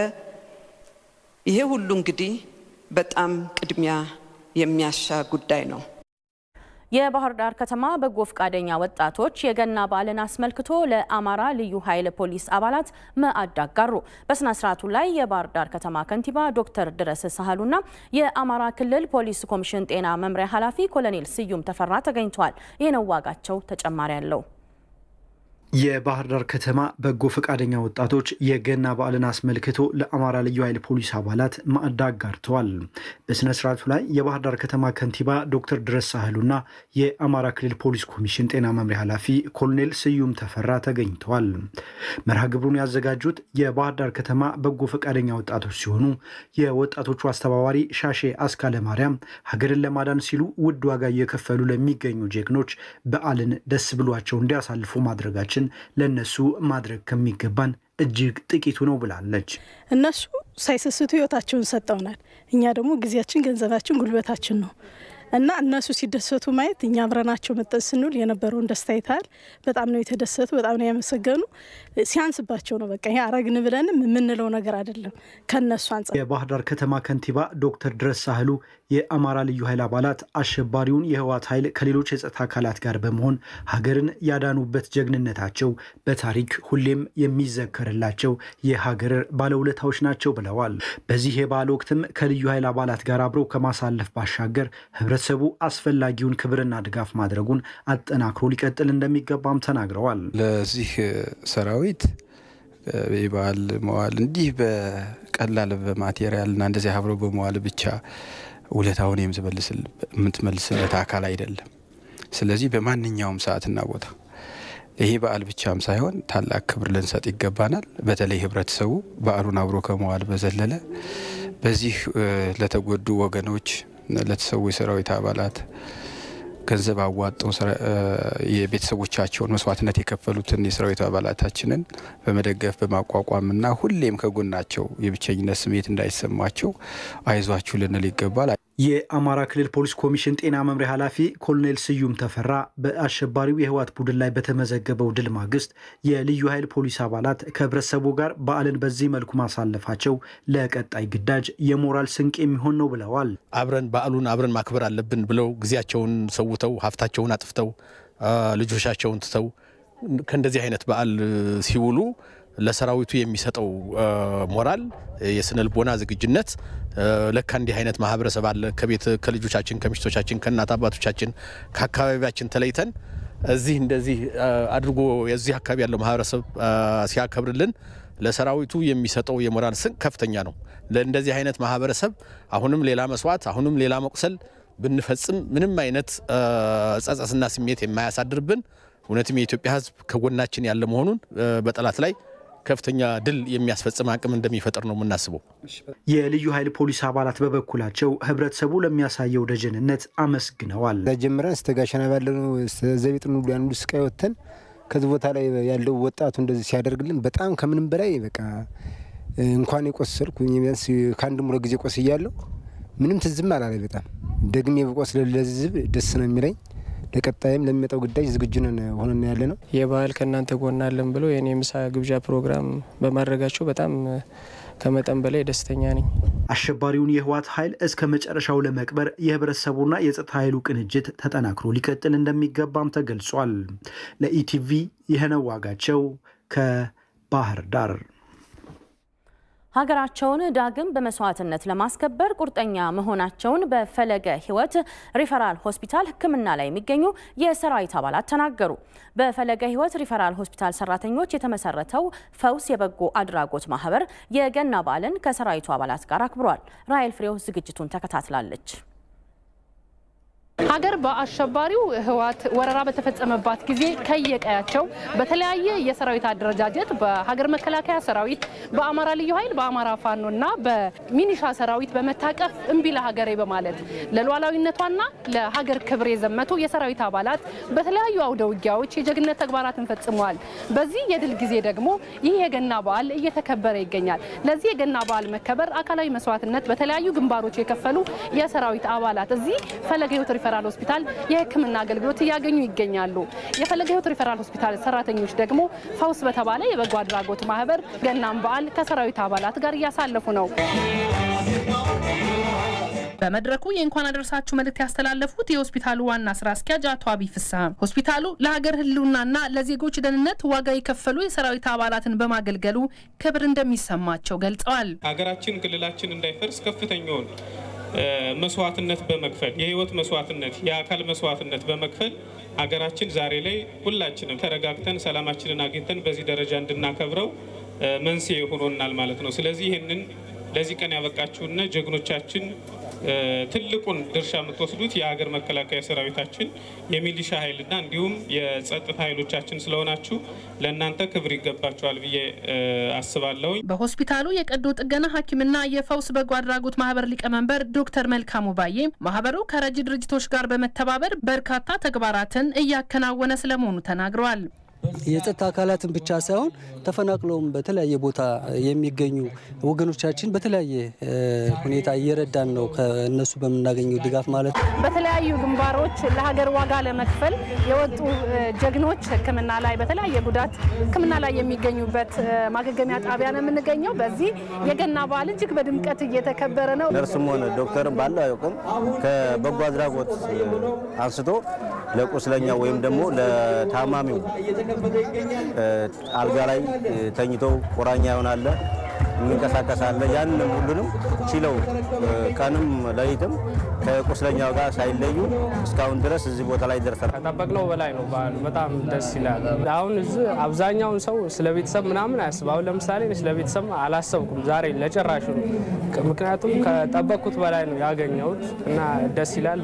ይሄ ሁሉ እንግዲህ በጣም ቅድሚያ የሚያሻ ጉዳይ ነው። የባህር ዳር ከተማ በጎ ፈቃደኛ ወጣቶች የገና በዓልን አስመልክቶ ለአማራ ልዩ ኃይል ፖሊስ አባላት ማዕድ አጋሩ። በስነ ስርዓቱ ላይ የባህር ዳር ከተማ ከንቲባ ዶክተር ድረስ ሳህሉና የአማራ ክልል ፖሊስ ኮሚሽን ጤና መምሪያ ኃላፊ ኮሎኔል ስዩም ተፈራ ተገኝተዋል። ይህነው ዋጋቸው ተጨማሪ አለው። የባህር ዳር ከተማ በጎ ፈቃደኛ ወጣቶች የገና በዓልን አስመልክቶ ለአማራ ልዩ ኃይል ፖሊስ አባላት ማዕድ አጋርተዋል። በሥነ ስርዓቱ ላይ የባህር ዳር ከተማ ከንቲባ ዶክተር ድረስ ሳህሉና የአማራ ክልል ፖሊስ ኮሚሽን ጤና መምሪያ ኃላፊ ኮሎኔል ስዩም ተፈራ ተገኝተዋል። መርሃ ግብሩን ያዘጋጁት የባህር ዳር ከተማ በጎ ፈቃደኛ ወጣቶች ሲሆኑ የወጣቶቹ አስተባባሪ ሻሼ አስካለ ማርያም ሀገርን ለማዳን ሲሉ ውድ ዋጋ እየከፈሉ ለሚገኙ ጀግኖች በዓልን ደስ ብሏቸው እንዲያሳልፉ ማድረጋችን ለነሱ ማድረግ ከሚገባን እጅግ ጥቂቱ ነው ብላለች። እነሱ ሳይሰስቱ ህይወታቸውን ሰጠውናል። እኛ ደግሞ ጊዜያችን፣ ገንዘባችን፣ ጉልበታችን ነው እና እነሱ ሲደሰቱ ማየት እኛ አብረናቸው መጠን ስንውል የነበረውን ደስታ ይታል። በጣም ነው የተደሰቱ፣ በጣም ነው ያመሰገኑ። ሲያንስባቸው ነው በቃ ይሄ አረግን ብለንም የምንለው ነገር አይደለም ከነሱ አንጻር። የባህር ዳር ከተማ ከንቲባ ዶክተር ድረስ ሳህሉ የአማራ ልዩ ኃይል አባላት አሸባሪውን የህወሓት ኃይል ከሌሎች የጸጥታ አካላት ጋር በመሆን ሀገርን ያዳኑበት ጀግንነታቸው በታሪክ ሁሌም የሚዘከርላቸው የሀገር ባለውለታዎች ናቸው ብለዋል። በዚህ የበዓል ወቅትም ከልዩ ኃይል አባላት ጋር አብረው ከማሳለፍ ባሻገር ህብረተሰቡ አስፈላጊውን ክብርና ድጋፍ ማድረጉን አጠናክሮ ሊቀጥል እንደሚገባም ተናግረዋል። ለዚህ ሰራዊት የበዓል መዋል እንዲህ በቀላል በማቴሪያልና እንደዚህ አብረው በመዋል ብቻ ውለታውን የምትመልስለት አካል አይደለም። ስለዚህ በማንኛውም ሰዓትና ቦታ ይሄ በዓል ብቻም ሳይሆን ታላቅ ክብር ልንሰጥ ይገባናል። በተለይ ህብረተሰቡ በዓሉን አብሮ ከመዋል በዘለለ በዚህ ለተጎዱ ወገኖች ለተሰዉ የሰራዊት አባላት ገንዘብ አዋጠው የቤተሰቦቻቸውን መስዋዕትነት የከፈሉትን የሰራዊት አባላታችንን በመደገፍ በማቋቋምና ሁሌም ከጎናቸው የብቸኝነት ስሜት እንዳይሰማቸው አይዟችሁ ልንል ይገባል። የአማራ ክልል ፖሊስ ኮሚሽን ጤና መምሪያ ኃላፊ ኮሎኔል ስዩም ተፈራ በአሸባሪው የህወሓት ቡድን ላይ በተመዘገበው ድል ማግስት የልዩ ኃይል ፖሊስ አባላት ከህብረተሰቡ ጋር በዓልን በዚህ መልኩ ማሳለፋቸው ለቀጣይ ግዳጅ የሞራል ስንቅ የሚሆን ነው ብለዋል። አብረን በዓሉን አብረን ማክበር አለብን ብለው ጊዜያቸውን ሰውተው ሀብታቸውን አጥፍተው ልጆቻቸውን ትተው ከእንደዚህ አይነት በዓል ሲውሉ ለሰራዊቱ የሚሰጠው ሞራል የስነ ልቦና ዝግጁነት ለካ እንዲህ አይነት ማህበረሰብ አለ ከቤት ከልጆቻችን ከሚስቶቻችን ከእናት አባቶቻችን ከአካባቢያችን ተለይተን እዚህ እንደዚህ አድርጎ የዚህ አካባቢ ያለው ማህበረሰብ ሲያከብርልን ለሰራዊቱ የሚሰጠው የሞራል ስንቅ ከፍተኛ ነው። ለእንደዚህ አይነት ማህበረሰብ አሁንም ሌላ መስዋዕት፣ አሁንም ሌላ መቁሰል ብንፈጽም ምንም አይነት ጸጸትና ስሜት የማያሳድርብን እውነትም የኢትዮጵያ ሕዝብ ከጎናችን ያለ መሆኑን በጠላት ላይ ከፍተኛ ድል የሚያስፈጽም አቅም እንደሚፈጥር ነው የምናስበው። የልዩ ኃይል ፖሊስ አባላት በበኩላቸው ህብረተሰቡ ለሚያሳየው ደጀንነት አመስግነዋል። ጀምረን እስከ ጋሸና ባለነው ዘቢጥ ሁሉ ያንዱ ስቃይ ወጥተን ከዚህ ቦታ ላይ ያለው ወጣቱ እንደዚህ ሲያደርግልን በጣም ከምንም በላይ በቃ እንኳን የቆሰልኩ ቢያንስ ከአንድ ሙለ ጊዜ ቆስያለሁ። ምንም ትዝም አላለ። በጣም ደግሜ በቆስል ለህዝብ ደስ ነው የሚለኝ። ለቀጣይም ለሚመጣው ግዳጅ ዝግጁ ነን ሆነን ያለ ነው። የባህል ከእናንተ ጎን አለን ብሎ የኔ ምሳ ግብዣ ፕሮግራም በማድረጋቸው በጣም ከመጠን በላይ ደስተኛ ነኝ። አሸባሪውን የህወሓት ኃይል እስከ መጨረሻው ለመቅበር የህብረተሰቡና የጸጥታ ኃይሉ ቅንጅት ተጠናክሮ ሊቀጥል እንደሚገባም ተገልጿል። ለኢቲቪ ይህነው ዋጋቸው ከባህር ዳር። ሀገራቸውን ዳግም በመስዋዕትነት ለማስከበር ቁርጠኛ መሆናቸውን በፈለገ ህይወት ሪፈራል ሆስፒታል ሕክምና ላይ የሚገኙ የሰራዊት አባላት ተናገሩ። በፈለገ ህይወት ሪፈራል ሆስፒታል ሰራተኞች የተመሰረተው ፈውስ የበጎ አድራጎት ማህበር የገና በዓልን ከሰራዊቱ አባላት ጋር አክብሯል። ራይል ፍሬው ዝግጅቱን ተከታትላለች። ሀገር በአሸባሪው ህወሓት ወረራ በተፈጸመባት ጊዜ ከየቀያቸው በተለያየ የሰራዊት አደረጃጀት በሀገር መከላከያ ሰራዊት፣ በአማራ ልዩ ኃይል፣ በአማራ ፋኖ እና በሚኒሻ ሰራዊት በመታቀፍ እምቢ ለሀገሬ በማለት ለሉዓላዊነቷና ለሀገር ክብር የዘመቱ የሰራዊት አባላት በተለያዩ አውደ ውጊያዎች የጀግነት ተግባራትን ፈጽመዋል። በዚህ የድል ጊዜ ደግሞ ይህ የገና በዓል እየተከበረ ይገኛል። ለዚህ የገና በዓል መከበር አካላዊ መስዋዕትነት በተለያዩ ግንባሮች የከፈሉ የሰራዊት አባላት እዚህ ፈለገ ህይወት ሪፈራል ሆስፒታል የሕክምና አገልግሎት እያገኙ ይገኛሉ። የፈለገ ህይወት ሪፈራል ሆስፒታል ሰራተኞች ደግሞ ፈውስ በተባለ የበጎ አድራጎት ማህበር ገናም በዓል ከሰራዊት አባላት ጋር እያሳለፉ ነው። በመድረኩ የእንኳን አደረሳችሁ መልእክት ያስተላለፉት የሆስፒታሉ ዋና ስራ አስኪያጅ አቶ አብይ ፍስሐ ሆስፒታሉ ለሀገር ህልውናና ለዜጎች ደህንነት ዋጋ የከፈሉ የሰራዊት አባላትን በማገልገሉ ክብር እንደሚሰማቸው ገልጸዋል። ሀገራችን፣ ክልላችን እንዳይፈርስ ከፍተኛውን መስዋዕትነት በመክፈል የህይወት መስዋዕትነት የአካል መስዋዕትነት በመክፈል ሀገራችን ዛሬ ላይ ሁላችንም ተረጋግተን ሰላማችንን አግኝተን በዚህ ደረጃ እንድናከብረው መንስኤ ሆኖናል ማለት ነው። ስለዚህ ይህንን ለዚህ ቀን ያበቃችሁና ጀግኖቻችን ትልቁን ድርሻ የምትወስዱት የሀገር መከላከያ ሰራዊታችን የሚሊሻ ኃይልና እንዲሁም የጸጥታ ኃይሎቻችን ስለሆናችሁ ለእናንተ ክብር ይገባቸዋል ብዬ አስባለሁ። በሆስፒታሉ የቀዶ ጥገና ሐኪምና የፈውስ በጎ አድራጎት ማህበር ሊቀመንበር ዶክተር መልካሙ ባዬ ማህበሩ ከረጂ ድርጅቶች ጋር በመተባበር በርካታ ተግባራትን እያከናወነ ስለመሆኑ ተናግረዋል። የጸጥታ አካላትን ብቻ ሳይሆን ተፈናቅለውም በተለያየ ቦታ የሚገኙ ወገኖቻችን በተለያየ ሁኔታ እየረዳን ነው። ከእነሱ በምናገኘው ድጋፍ ማለት ነው። በተለያዩ ግንባሮች ለሀገር ዋጋ ለመክፈል የወጡ ጀግኖች ሕክምና ላይ በተለያየ ጉዳት ሕክምና ላይ የሚገኙበት ማገገሚያ ጣቢያ ነው የምንገኘው። በዚህ የገና በዓል እጅግ በድምቀት እየተከበረ ነው። ነርስም ሆነ ዶክተርም ባለው አያውቅም ከበጎ አድራጎት አንስቶ ለቁስለኛ ወይም ደግሞ ለታማሚው አልጋ ላይ ተኝተው ቁራኛ ይሆናለ የሚንቀሳቀስ አለ። ያንንም ሁሉንም ችለው ቀንም ሌሊትም ከቁስለኛው ጋር ሳይለዩ እስካሁን ድረስ እዚህ ቦታ ላይ ደርሰናል። ከጠበቅነው በላይ ነው በዓሉ። በጣም ደስ ይላል። አሁን እዚህ አብዛኛውን ሰው ስለ ቤተሰብ ምናምን አያስብ። አሁን ለምሳሌ ስለ ቤተሰብ አላሰብኩም ዛሬ ለጭራሹ ነው። ምክንያቱም ከጠበቅኩት በላይ ነው ያገኘሁት እና ደስ ይላል።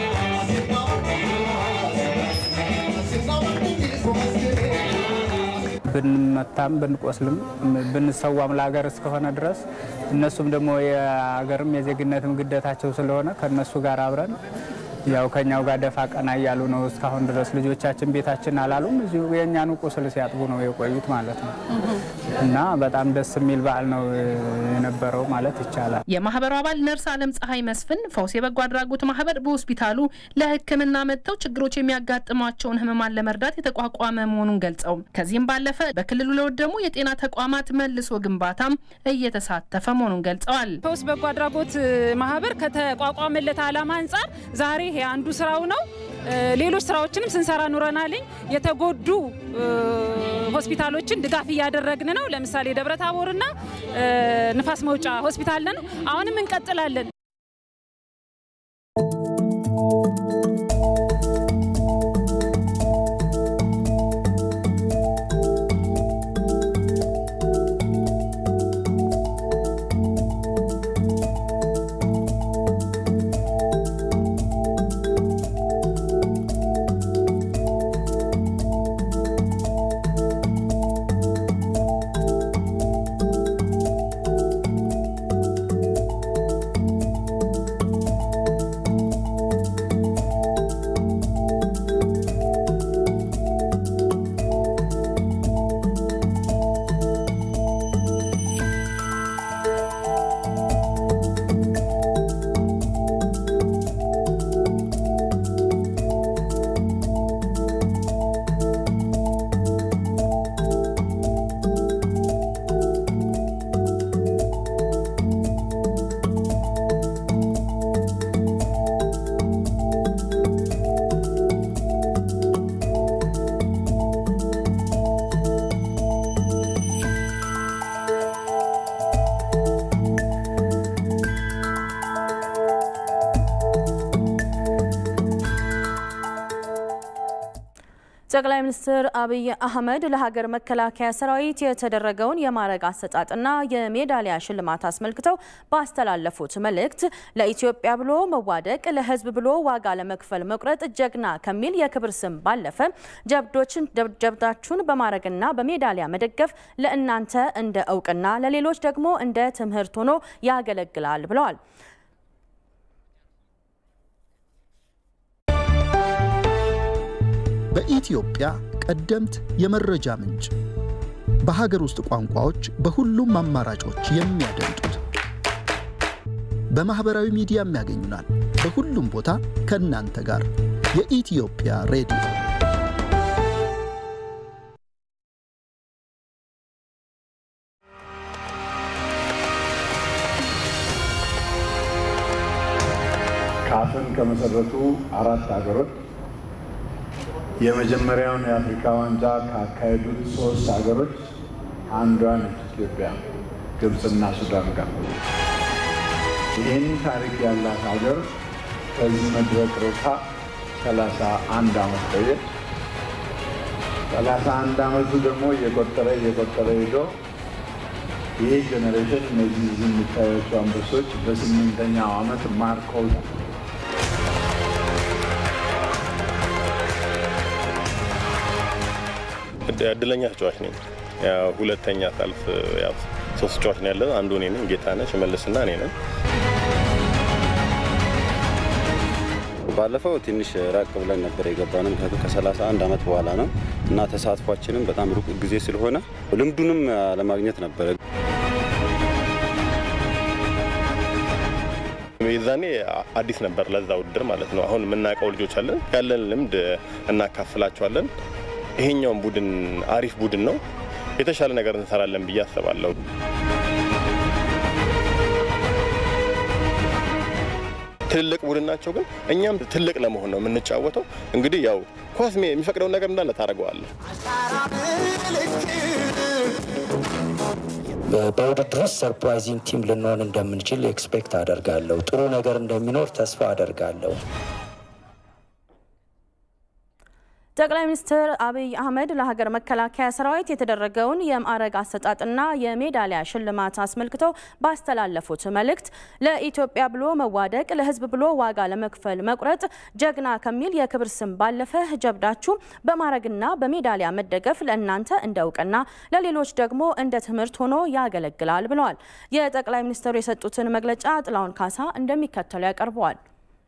ብንመታም ብንቆስልም ብንሰዋም ለሀገር እስከሆነ ድረስ እነሱም ደግሞ የሀገርም የዜግነትም ግዴታቸው ስለሆነ ከእነሱ ጋር አብረን ያው ከኛው ጋር ደፋ ቀና እያሉ ነው እስካሁን ድረስ። ልጆቻችን ቤታችን አላሉም፣ እዚሁ የእኛኑ ቁስል ሲያጥቡ ነው የቆዩት ማለት ነው እና በጣም ደስ የሚል በዓል ነው የነበረው ማለት ይቻላል። የማህበሩ አባል ነርስ አለም ፀሐይ መስፍን ፈውስ የበጎ አድራጎት ማህበር በሆስፒታሉ ለሕክምና መጥተው ችግሮች የሚያጋጥሟቸውን ህመማን ለመርዳት የተቋቋመ መሆኑን ገልጸው ከዚህም ባለፈ በክልሉ ለወደሙ የጤና ተቋማት መልሶ ግንባታም እየተሳተፈ መሆኑን ገልጸዋል። ፈውስ በጎ አድራጎት ማህበር ከተቋቋመለት ዓላማ አንጻር ዛሬ ይሄ አንዱ ስራው ነው። ሌሎች ስራዎችንም ስንሰራ ኑረናልኝ። የተጎዱ ሆስፒታሎችን ድጋፍ እያደረግን ነው። ለምሳሌ ደብረ ታቦርና ንፋስ መውጫ ሆስፒታል ነን። አሁንም እንቀጥላለን። ጠቅላይ ሚኒስትር አብይ አህመድ ለሀገር መከላከያ ሰራዊት የተደረገውን የማዕረግ አሰጣጥና የሜዳሊያ ሽልማት አስመልክተው ባስተላለፉት መልእክት ለኢትዮጵያ ብሎ መዋደቅ፣ ለሕዝብ ብሎ ዋጋ ለመክፈል መቁረጥ ጀግና ከሚል የክብር ስም ባለፈ ጀብዶችን ጀብዳችሁን በማዕረግና በሜዳሊያ መደገፍ ለእናንተ እንደ እውቅና፣ ለሌሎች ደግሞ እንደ ትምህርት ሆኖ ያገለግላል ብለዋል። በኢትዮጵያ ቀደምት የመረጃ ምንጭ በሀገር ውስጥ ቋንቋዎች በሁሉም አማራጮች የሚያደምጡት በማኅበራዊ ሚዲያም ያገኙናል። በሁሉም ቦታ ከእናንተ ጋር የኢትዮጵያ ሬዲዮ ካፍን ከመሰረቱ አራት ሀገሮች የመጀመሪያውን የአፍሪካ ዋንጫ ካካሄዱት ሶስት ሀገሮች አንዷ ነች ኢትዮጵያ፣ ግብፅና ሱዳን ጋር። ይህን ታሪክ ያላት ሀገር ከዚህ መድረክ ርቃ ሰላሳ አንድ ዓመት ቆየች። ሰላሳ አንድ ዓመቱ ደግሞ እየቆጠረ እየቆጠረ ሄዶ ይህ ጄኔሬሽን እነዚህ እዚህ የሚታያቸው አንበሶች በስምንተኛው ዓመት ማርከው እድለኛ ተጫዋች ነኝ። ያው ሁለተኛ ሳልፍ ያው ሶስት ተጫዋች ነው ያለን። አንዱ እኔ ነኝ፣ ጌታነህ ሽመልስና እኔ ነን። ባለፈው ትንሽ ራቅ ብለን ነበር የገባነው፣ ምክንያቱም ከሰላሳ አንድ ዓመት በኋላ ነው እና ተሳትፏችንም በጣም ሩቅ ጊዜ ስለሆነ ልምዱንም ለማግኘት ነበረ። የዛኔ አዲስ ነበር ለዛ ውድድር ማለት ነው። አሁን የምናውቀው ልጆች አለን፣ ያለን ልምድ እናካፍላቸዋለን። ይሄኛውን ቡድን አሪፍ ቡድን ነው። የተሻለ ነገር እንሰራለን ብዬ አስባለሁ። ትልልቅ ቡድን ናቸው፣ ግን እኛም ትልቅ ለመሆን ነው የምንጫወተው። እንግዲህ ያው ኳስ የሚፈቅደውን ነገር እንዳለ ታደርገዋለህ። በውድድር ውስጥ ሰርፕራይዚንግ ቲም ልንሆን እንደምንችል ኤክስፔክት አደርጋለሁ። ጥሩ ነገር እንደሚኖር ተስፋ አደርጋለሁ። ጠቅላይ ሚኒስትር አብይ አህመድ ለሀገር መከላከያ ሰራዊት የተደረገውን የማዕረግ አሰጣጥና የሜዳሊያ ሽልማት አስመልክተው ባስተላለፉት መልእክት ለኢትዮጵያ ብሎ መዋደቅ፣ ለሕዝብ ብሎ ዋጋ ለመክፈል መቁረጥ ጀግና ከሚል የክብር ስም ባለፈ ጀብዳችሁ በማዕረግና በሜዳሊያ መደገፍ ለእናንተ እንደ እውቅና፣ ለሌሎች ደግሞ እንደ ትምህርት ሆኖ ያገለግላል ብለዋል። የጠቅላይ ሚኒስትሩ የሰጡትን መግለጫ ጥላውን ካሳ እንደሚከተሉ ያቀርበዋል።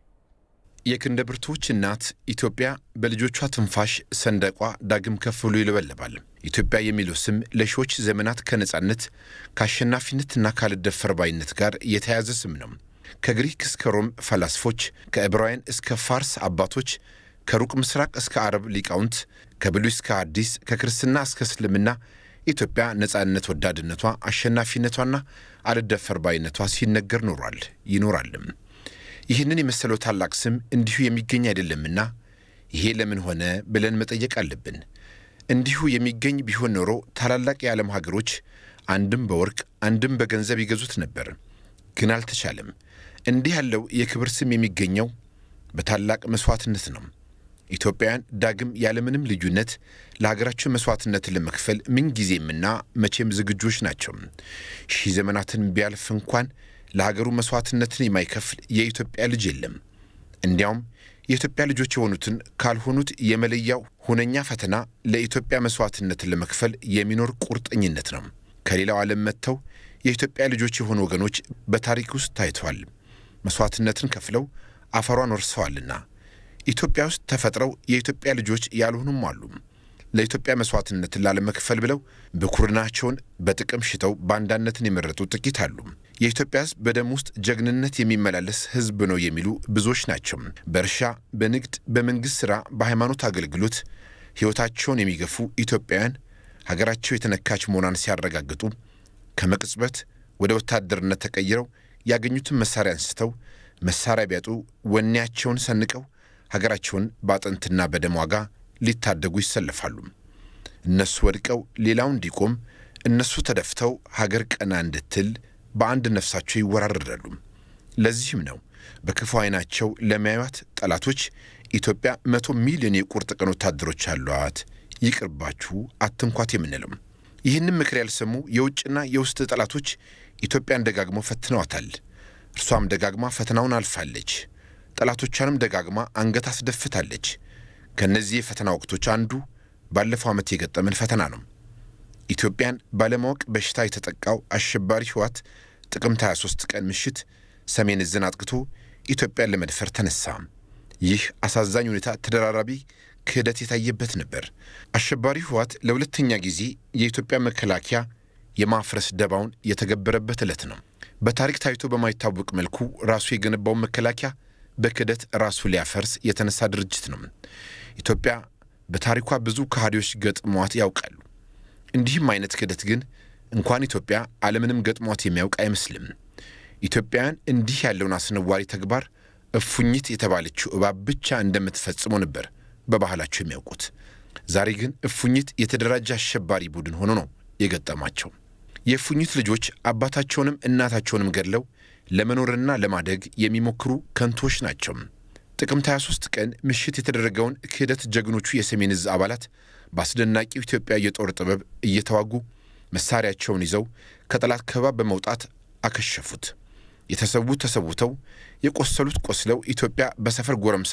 የክንደ ብርቱዎች እናት ኢትዮጵያ በልጆቿ ትንፋሽ ሰንደቋ ዳግም ከፍ ብሎ ይለበለባል። ኢትዮጵያ የሚለው ስም ለሺዎች ዘመናት ከነጻነት ከአሸናፊነትና ካልደፈር ባይነት ጋር የተያያዘ ስም ነው። ከግሪክ እስከ ሮም ፈላስፎች፣ ከዕብራውያን እስከ ፋርስ አባቶች፣ ከሩቅ ምስራቅ እስከ አረብ ሊቃውንት፣ ከብሉይ እስከ አዲስ፣ ከክርስትና እስከ እስልምና ኢትዮጵያ ነጻነት ወዳድነቷ፣ አሸናፊነቷና አልደፈር ባይነቷ ሲነገር ኖሯል ይኖራልም። ይህንን የመሰለው ታላቅ ስም እንዲሁ የሚገኝ አይደለምና ይሄ ለምን ሆነ ብለን መጠየቅ አለብን። እንዲሁ የሚገኝ ቢሆን ኖሮ ታላላቅ የዓለም ሀገሮች አንድም በወርቅ አንድም በገንዘብ ይገዙት ነበር። ግን አልተቻለም። እንዲህ ያለው የክብር ስም የሚገኘው በታላቅ መሥዋዕትነት ነው። ኢትዮጵያውያን ዳግም ያለምንም ልዩነት ለሀገራቸው መሥዋዕትነትን ለመክፈል ምንጊዜምና መቼም ዝግጆች ናቸው። ሺህ ዘመናትን ቢያልፍ እንኳን ለሀገሩ መሥዋዕትነትን የማይከፍል የኢትዮጵያ ልጅ የለም። እንዲያውም የኢትዮጵያ ልጆች የሆኑትን ካልሆኑት የመለያው ሁነኛ ፈተና ለኢትዮጵያ መሥዋዕትነትን ለመክፈል የሚኖር ቁርጠኝነት ነው። ከሌላው ዓለም መጥተው የኢትዮጵያ ልጆች የሆኑ ወገኖች በታሪክ ውስጥ ታይተዋል። መሥዋዕትነትን ከፍለው አፈሯን ወርሰዋልና ኢትዮጵያ ውስጥ ተፈጥረው የኢትዮጵያ ልጆች ያልሆኑም አሉ። ለኢትዮጵያ መሥዋዕትነትን ላለመክፈል ብለው ብኩርናቸውን በጥቅም ሽተው ባንዳነትን የመረጡ ጥቂት አሉ። የኢትዮጵያ ሕዝብ በደም ውስጥ ጀግንነት የሚመላለስ ሕዝብ ነው የሚሉ ብዙዎች ናቸው። በእርሻ፣ በንግድ፣ በመንግሥት ሥራ፣ በሃይማኖት አገልግሎት ሕይወታቸውን የሚገፉ ኢትዮጵያውያን ሀገራቸው የተነካች መሆኗን ሲያረጋግጡ ከመቅጽበት ወደ ወታደርነት ተቀይረው ያገኙትን መሳሪያ አንስተው መሳሪያ ቢያጡ ወኔያቸውን ሰንቀው ሀገራቸውን በአጥንትና በደም ዋጋ ሊታደጉ ይሰለፋሉ። እነሱ ወድቀው ሌላው እንዲቆም፣ እነሱ ተደፍተው ሀገር ቀና እንድትል በአንድ ነፍሳቸው ይወራረዳሉ። ለዚህም ነው በክፉ ዓይናቸው ለሚያዩት ጠላቶች ኢትዮጵያ መቶ ሚሊዮን የቁርጥ ቀን ወታደሮች አሏት፣ ይቅርባችሁ፣ አትንኳት የምንለው። ይህንም ምክር ያልሰሙ የውጭና የውስጥ ጠላቶች ኢትዮጵያን ደጋግመው ፈትነዋታል። እርሷም ደጋግማ ፈተናውን አልፋለች። ጠላቶቿንም ደጋግማ አንገት አስደፍታለች። ከእነዚህ የፈተና ወቅቶች አንዱ ባለፈው ዓመት የገጠመን ፈተና ነው። ኢትዮጵያን ባለማወቅ በሽታ የተጠቃው አሸባሪ ህወሓት ጥቅምት 23 ቀን ምሽት ሰሜን ዕዝን አጥቅቶ ኢትዮጵያን ለመድፈር ተነሳ። ይህ አሳዛኝ ሁኔታ ተደራራቢ ክህደት የታየበት ነበር። አሸባሪ ህወሓት ለሁለተኛ ጊዜ የኢትዮጵያ መከላከያ የማፍረስ ደባውን የተገበረበት ዕለት ነው። በታሪክ ታይቶ በማይታወቅ መልኩ ራሱ የገነባውን መከላከያ በክህደት ራሱ ሊያፈርስ የተነሳ ድርጅት ነው። ኢትዮጵያ በታሪኳ ብዙ ከሃዲዎች ገጥሟት ያውቃሉ። እንዲህም አይነት ክህደት ግን እንኳን ኢትዮጵያ ዓለምንም ገጥሟት የሚያውቅ አይመስልም። ኢትዮጵያውያን እንዲህ ያለውን አስነዋሪ ተግባር እፉኝት የተባለችው እባብ ብቻ እንደምትፈጽመው ነበር በባህላቸው የሚያውቁት። ዛሬ ግን እፉኝት የተደራጀ አሸባሪ ቡድን ሆኖ ነው የገጠማቸው። የእፉኝት ልጆች አባታቸውንም እናታቸውንም ገድለው ለመኖርና ለማደግ የሚሞክሩ ከንቶች ናቸው። ጥቅምት 23 ቀን ምሽት የተደረገውን ክህደት ጀግኖቹ የሰሜን ዕዝ አባላት በአስደናቂው ኢትዮጵያ የጦር ጥበብ እየተዋጉ መሳሪያቸውን ይዘው ከጠላት ከበባ በመውጣት አከሸፉት። የተሰዉት ተሰውተው የቆሰሉት ቆስለው ኢትዮጵያ በሰፈር ጎረምሳ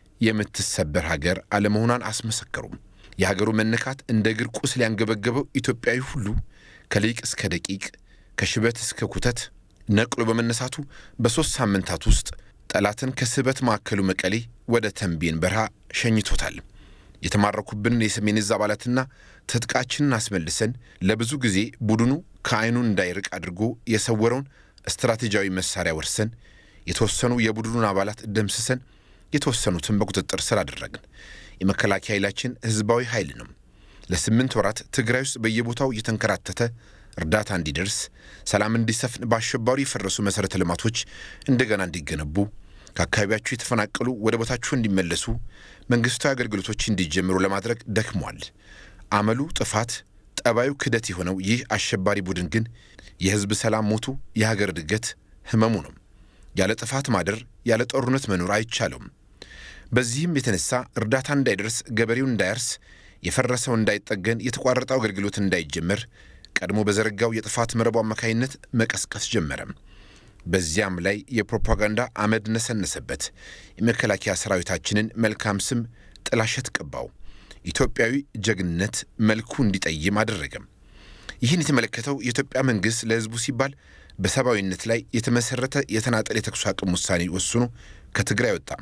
የምትሰበር ሀገር አለመሆኗን አስመሰከሩ። የሀገሩ መነካት እንደ እግር ቁስል ያንገበገበው ኢትዮጵያዊ ሁሉ ከሊቅ እስከ ደቂቅ ከሽበት እስከ ኩተት ነቅሎ በመነሳቱ በሦስት ሳምንታት ውስጥ ጠላትን ከስበት ማዕከሉ መቀሌ ወደ ተንቤን በረሃ ሸኝቶታል። የተማረኩብንን የሰሜን ዕዝ አባላትና ትጥቃችንን አስመልሰን ለብዙ ጊዜ ቡድኑ ከዓይኑ እንዳይርቅ አድርጎ የሰወረውን ስትራቴጂያዊ መሳሪያ ወርሰን የተወሰኑ የቡድኑን አባላት ደምስሰን የተወሰኑትን በቁጥጥር ስር አደረግን። የመከላከያ ኃይላችን ህዝባዊ ኃይል ነው። ለስምንት ወራት ትግራይ ውስጥ በየቦታው እየተንከራተተ እርዳታ እንዲደርስ፣ ሰላም እንዲሰፍን፣ በአሸባሪ የፈረሱ መሠረተ ልማቶች እንደገና እንዲገነቡ፣ ከአካባቢያቸው የተፈናቀሉ ወደ ቦታቸው እንዲመለሱ፣ መንግሥታዊ አገልግሎቶች እንዲጀምሩ ለማድረግ ደክሟል። አመሉ ጥፋት፣ ጠባዩ ክደት የሆነው ይህ አሸባሪ ቡድን ግን የህዝብ ሰላም ሞቱ፣ የሀገር እድገት ህመሙ ነው። ያለ ጥፋት ማደር፣ ያለ ጦርነት መኖር አይቻለውም። በዚህም የተነሳ እርዳታ እንዳይደርስ፣ ገበሬው እንዳያርስ፣ የፈረሰው እንዳይጠገን፣ የተቋረጠው አገልግሎት እንዳይጀመር ቀድሞ በዘረጋው የጥፋት መረቡ አማካይነት መቀስቀስ ጀመረ። በዚያም ላይ የፕሮፓጋንዳ አመድ ነሰነሰበት። የመከላከያ ሰራዊታችንን መልካም ስም ጥላሸት ቀባው። ኢትዮጵያዊ ጀግንነት መልኩ እንዲጠይም አደረገም። ይህን የተመለከተው የኢትዮጵያ መንግሥት ለሕዝቡ ሲባል በሰብአዊነት ላይ የተመሠረተ የተናጠል የተኩስ አቁም ውሳኔ ወስኖ ከትግራይ ወጣም።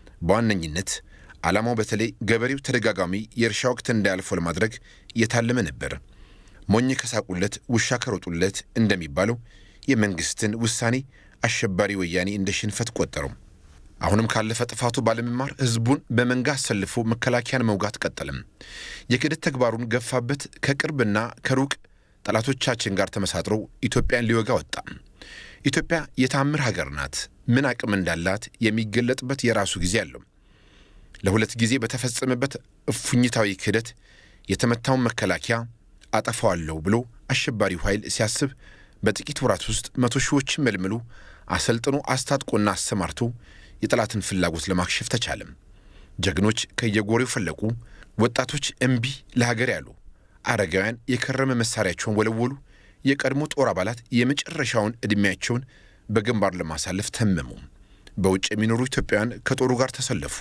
በዋነኝነት ዓላማው በተለይ ገበሬው ተደጋጋሚ የእርሻ ወቅት እንዳያልፈው ለማድረግ የታለመ ነበር። ሞኝ ከሳቁለት ውሻ ከሮጡለት እንደሚባለው የመንግሥትን ውሳኔ አሸባሪ ወያኔ እንደ ሽንፈት ቆጠረው። አሁንም ካለፈ ጥፋቱ ባለመማር ሕዝቡን በመንጋ አሰልፎ መከላከያን መውጋት ቀጠለም። የክህደት ተግባሩን ገፋበት። ከቅርብና ከሩቅ ጠላቶቻችን ጋር ተመሳጥሮ ኢትዮጵያን ሊወጋ ወጣ። ኢትዮጵያ የታምር ሀገር ናት። ምን አቅም እንዳላት የሚገለጥበት የራሱ ጊዜ አለው። ለሁለት ጊዜ በተፈጸመበት እፉኝታዊ ክህደት የተመታውን መከላከያ አጠፋዋለሁ ብሎ አሸባሪው ኃይል ሲያስብ በጥቂት ወራት ውስጥ መቶ ሺዎችን መልምሎ አሰልጥኖ አስታጥቆና አሰማርቶ የጠላትን ፍላጎት ለማክሸፍ ተቻለም። ጀግኖች ከየጎሬው ፈለቁ። ወጣቶች እምቢ ለሀገር ያሉ፣ አረጋውያን የከረመ መሳሪያቸውን ወለወሉ። የቀድሞ ጦር አባላት የመጨረሻውን ዕድሜያቸውን በግንባር ለማሳለፍ ተመሙ። በውጭ የሚኖሩ ኢትዮጵያውያን ከጦሩ ጋር ተሰለፉ።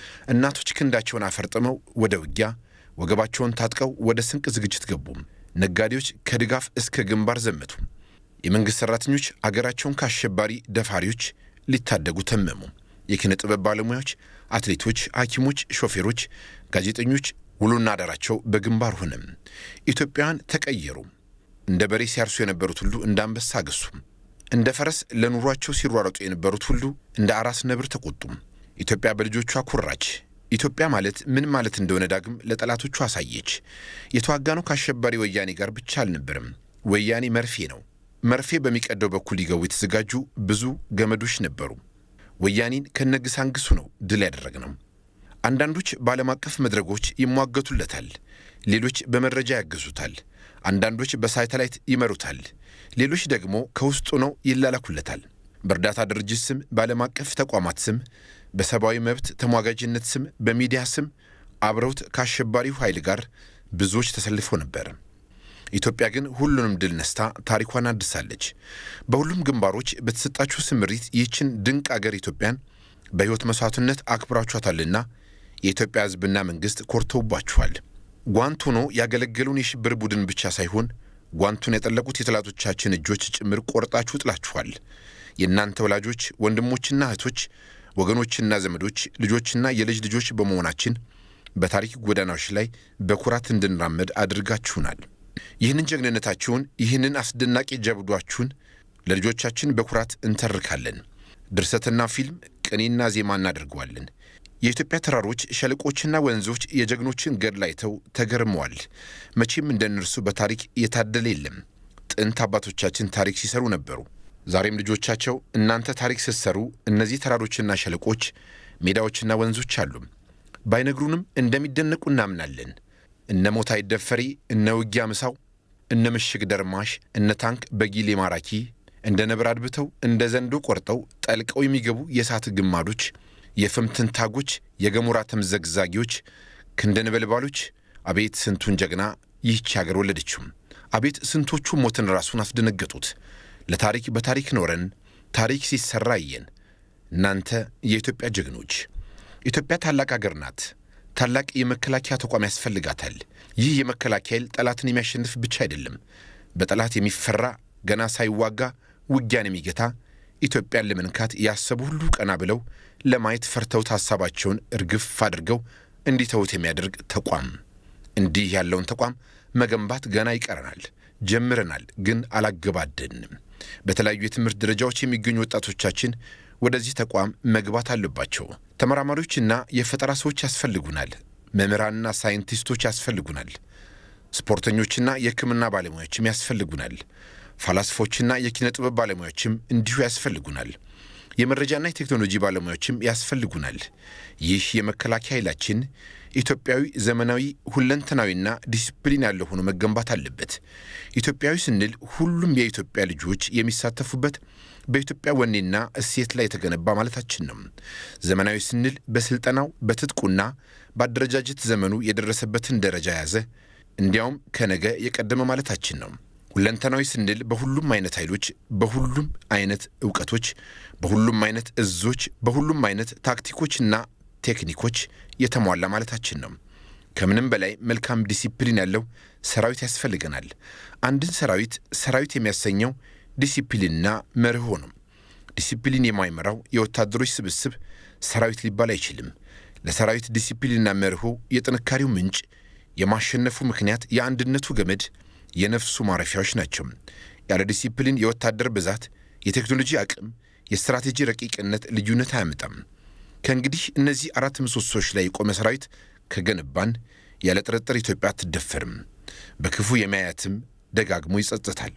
እናቶች ክንዳቸውን አፈርጥመው ወደ ውጊያ፣ ወገባቸውን ታጥቀው ወደ ስንቅ ዝግጅት ገቡ። ነጋዴዎች ከድጋፍ እስከ ግንባር ዘመቱ። የመንግሥት ሠራተኞች አገራቸውን ከአሸባሪ ደፋሪዎች ሊታደጉ ተመሙ። የኪነ ጥበብ ባለሙያዎች፣ አትሌቶች፣ ሐኪሞች፣ ሾፌሮች፣ ጋዜጠኞች ውሎና አዳራቸው በግንባር ሆነም። ኢትዮጵያውያን ተቀየሩ። እንደ በሬ ሲያርሱ የነበሩት ሁሉ እንደ አንበሳ አገሱ። እንደ ፈረስ ለኑሯቸው ሲሯረጡ የነበሩት ሁሉ እንደ አራስ ነብር ተቆጡም። ኢትዮጵያ በልጆቿ ኩራች። ኢትዮጵያ ማለት ምን ማለት እንደሆነ ዳግም ለጠላቶቹ አሳየች። የተዋጋነው ከአሸባሪ ወያኔ ጋር ብቻ አልነበረም። ወያኔ መርፌ ነው። መርፌ በሚቀደው በኩል ሊገቡ የተዘጋጁ ብዙ ገመዶች ነበሩ። ወያኔን ከነግሳንግሱ ነው ድል ያደረግነው። አንዳንዶች በዓለም አቀፍ መድረኮች ይሟገቱለታል፣ ሌሎች በመረጃ ያግዙታል። አንዳንዶች በሳተላይት ይመሩታል፣ ሌሎች ደግሞ ከውስጡ ነው ይላላኩለታል። በእርዳታ ድርጅት ስም፣ በዓለም አቀፍ ተቋማት ስም፣ በሰብአዊ መብት ተሟጋጅነት ስም በሚዲያ ስም አብረውት ከአሸባሪው ኃይል ጋር ብዙዎች ተሰልፈው ነበር። ኢትዮጵያ ግን ሁሉንም ድል ነስታ ታሪኳን አድሳለች። በሁሉም ግንባሮች በተሰጣችሁ ስምሪት ይህችን ድንቅ አገር ኢትዮጵያን በሕይወት መሥዋዕትነት አክብራችኋታልና የኢትዮጵያ ሕዝብና መንግሥት ኮርተውባችኋል። ጓንት ሆኖ ያገለገሉን የሽብር ቡድን ብቻ ሳይሆን ጓንቱን የጠለቁት የጠላቶቻችን እጆች ጭምር ቆርጣችሁ ጥላችኋል። የእናንተ ወላጆች፣ ወንድሞችና እህቶች፣ ወገኖችና ዘመዶች፣ ልጆችና የልጅ ልጆች በመሆናችን በታሪክ ጎዳናዎች ላይ በኩራት እንድንራመድ አድርጋችሁናል። ይህንን ጀግንነታችሁን፣ ይህንን አስደናቂ ጀብዷችሁን ለልጆቻችን በኩራት እንተርካለን። ድርሰትና ፊልም፣ ቅኔና ዜማ እናደርገዋለን። የኢትዮጵያ ተራሮች፣ ሸለቆችና ወንዞች የጀግኖችን ገድል አይተው ተገርመዋል። መቼም እንደ እነርሱ በታሪክ የታደለ የለም። ጥንት አባቶቻችን ታሪክ ሲሰሩ ነበሩ። ዛሬም ልጆቻቸው እናንተ ታሪክ ስትሰሩ እነዚህ ተራሮችና ሸለቆች፣ ሜዳዎችና ወንዞች አሉ። ባይነግሩንም እንደሚደነቁ እናምናለን። እነ ሞት አይደፈሪ፣ እነ ውጊያ ምሳው፣ እነ ምሽግ ደርማሽ፣ እነ ታንክ በጊሌ ማራኪ፣ እንደ ነብር አድብተው እንደ ዘንዶ ቆርጠው ጠልቀው የሚገቡ የእሳት ግማዶች፣ የፍም ትንታጎች፣ የገሞራ ተምዘግዛጊዎች፣ ክንደ ነበልባሎች፣ አቤት ስንቱን ጀግና ይህች አገር ወለደችው። አቤት ስንቶቹ ሞትን ራሱን አስደነገጡት። ለታሪክ በታሪክ ኖረን ታሪክ ሲሰራ አየን። እናንተ የኢትዮጵያ ጀግኖች። ኢትዮጵያ ታላቅ አገር ናት። ታላቅ የመከላከያ ተቋም ያስፈልጋታል። ይህ የመከላከያ ኃይል ጠላትን የሚያሸንፍ ብቻ አይደለም፣ በጠላት የሚፈራ ገና ሳይዋጋ ውጊያን የሚገታ ኢትዮጵያን ለመንካት ያሰቡ ሁሉ ቀና ብለው ለማየት ፈርተውት ሀሳባቸውን እርግፍ አድርገው እንዲተውት የሚያደርግ ተቋም። እንዲህ ያለውን ተቋም መገንባት ገና ይቀረናል። ጀምረናል፣ ግን አላገባደንም። በተለያዩ የትምህርት ደረጃዎች የሚገኙ ወጣቶቻችን ወደዚህ ተቋም መግባት አለባቸው። ተመራማሪዎችና የፈጠራ ሰዎች ያስፈልጉናል። መምህራንና ሳይንቲስቶች ያስፈልጉናል። ስፖርተኞችና የሕክምና ባለሙያዎችም ያስፈልጉናል። ፈላስፎችና የኪነ ጥበብ ባለሙያዎችም እንዲሁ ያስፈልጉናል። የመረጃና የቴክኖሎጂ ባለሙያዎችም ያስፈልጉናል። ይህ የመከላከያ ኃይላችን ኢትዮጵያዊ፣ ዘመናዊ፣ ሁለንተናዊና ዲሲፕሊን ያለው ሆኖ መገንባት አለበት። ኢትዮጵያዊ ስንል ሁሉም የኢትዮጵያ ልጆች የሚሳተፉበት በኢትዮጵያ ወኔና እሴት ላይ የተገነባ ማለታችን ነው። ዘመናዊ ስንል በስልጠናው በትጥቁና በአደረጃጀት ዘመኑ የደረሰበትን ደረጃ የያዘ እንዲያውም ከነገ የቀደመ ማለታችን ነው። ሁለንተናዊ ስንል በሁሉም አይነት ኃይሎች፣ በሁሉም አይነት እውቀቶች፣ በሁሉም አይነት እዞች፣ በሁሉም አይነት ታክቲኮችና ቴክኒኮች የተሟላ ማለታችን ነው። ከምንም በላይ መልካም ዲሲፕሊን ያለው ሰራዊት ያስፈልገናል። አንድን ሰራዊት ሰራዊት የሚያሰኘው ዲሲፕሊንና መርሆ ነው። ዲሲፕሊን የማይመራው የወታደሮች ስብስብ ሰራዊት ሊባል አይችልም። ለሰራዊት ዲሲፕሊንና መርሆ የጥንካሬው ምንጭ፣ የማሸነፉ ምክንያት፣ የአንድነቱ ገመድ፣ የነፍሱ ማረፊያዎች ናቸው። ያለ ዲሲፕሊን የወታደር ብዛት፣ የቴክኖሎጂ አቅም፣ የስትራቴጂ ረቂቅነት ልዩነት አያመጣም። ከእንግዲህ እነዚህ አራት ምሰሶች ላይ የቆመ ሰራዊት ከገነባን ያለ ጥርጥር ኢትዮጵያ አትደፈርም። በክፉ የሚያያትም ደጋግሞ ይጸጽታል።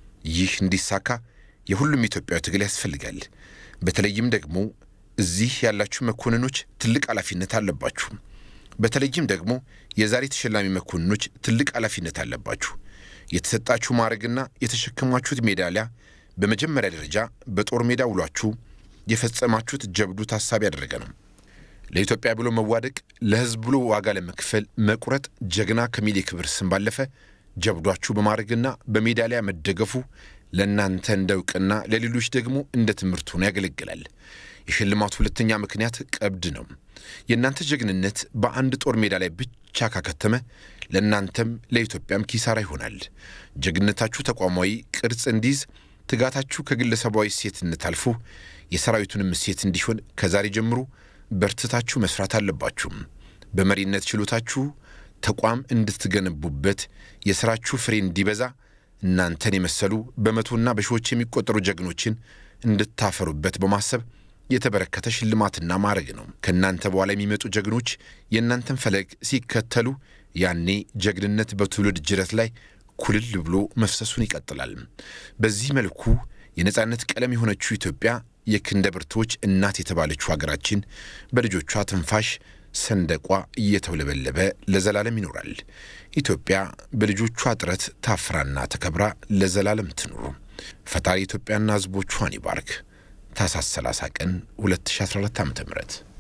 ይህ እንዲሳካ የሁሉም ኢትዮጵያዊ ትግል ያስፈልጋል። በተለይም ደግሞ እዚህ ያላችሁ መኮንኖች ትልቅ ኃላፊነት አለባችሁ። በተለይም ደግሞ የዛሬ ተሸላሚ መኮንኖች ትልቅ ኃላፊነት አለባችሁ። የተሰጣችሁ ማዕረግና የተሸከማችሁት ሜዳሊያ በመጀመሪያ ደረጃ በጦር ሜዳ ውሏችሁ የፈጸማችሁት ጀብዱ ታሳቢ ያደረገ ነው። ለኢትዮጵያ ብሎ መዋደቅ፣ ለሕዝብ ብሎ ዋጋ ለመክፈል መቁረጥ ጀግና ከሚል የክብር ስም ባለፈ ጀብዷችሁ በማድረግና በሜዳሊያ መደገፉ ለእናንተ እንደ እውቅና፣ ለሌሎች ደግሞ እንደ ትምህርት ሆኖ ያገለግላል። የሽልማቱ ሁለተኛ ምክንያት ቀብድ ነው። የእናንተ ጀግንነት በአንድ ጦር ሜዳ ላይ ብቻ ካከተመ ለእናንተም ለኢትዮጵያም ኪሳራ ይሆናል። ጀግንነታችሁ ተቋማዊ ቅርጽ እንዲይዝ፣ ትጋታችሁ ከግለሰባዊ እሴትነት አልፎ የሰራዊቱንም እሴት እንዲሆን ከዛሬ ጀምሮ በርትታችሁ መስራት አለባችሁ። በመሪነት ችሎታችሁ ተቋም እንድትገነቡበት የሥራችሁ ፍሬ እንዲበዛ እናንተን የመሰሉ በመቶና በሺዎች የሚቆጠሩ ጀግኖችን እንድታፈሩበት በማሰብ የተበረከተ ሽልማትና ማዕረግ ነው። ከእናንተ በኋላ የሚመጡ ጀግኖች የእናንተን ፈለግ ሲከተሉ ያኔ ጀግንነት በትውልድ ጅረት ላይ ኩልል ብሎ መፍሰሱን ይቀጥላል። በዚህ መልኩ የነጻነት ቀለም የሆነችው ኢትዮጵያ የክንደ ብርቶች እናት የተባለችው ሀገራችን በልጆቿ ትንፋሽ ሰንደቋ እየተውለበለበ ለዘላለም ይኖራል። ኢትዮጵያ በልጆቿ ጥረት ታፍራና ተከብራ ለዘላለም ትኑር። ፈጣሪ ኢትዮጵያና ሕዝቦቿን ይባርክ። ታኅሳስ 30 ቀን 2014 ዓ ም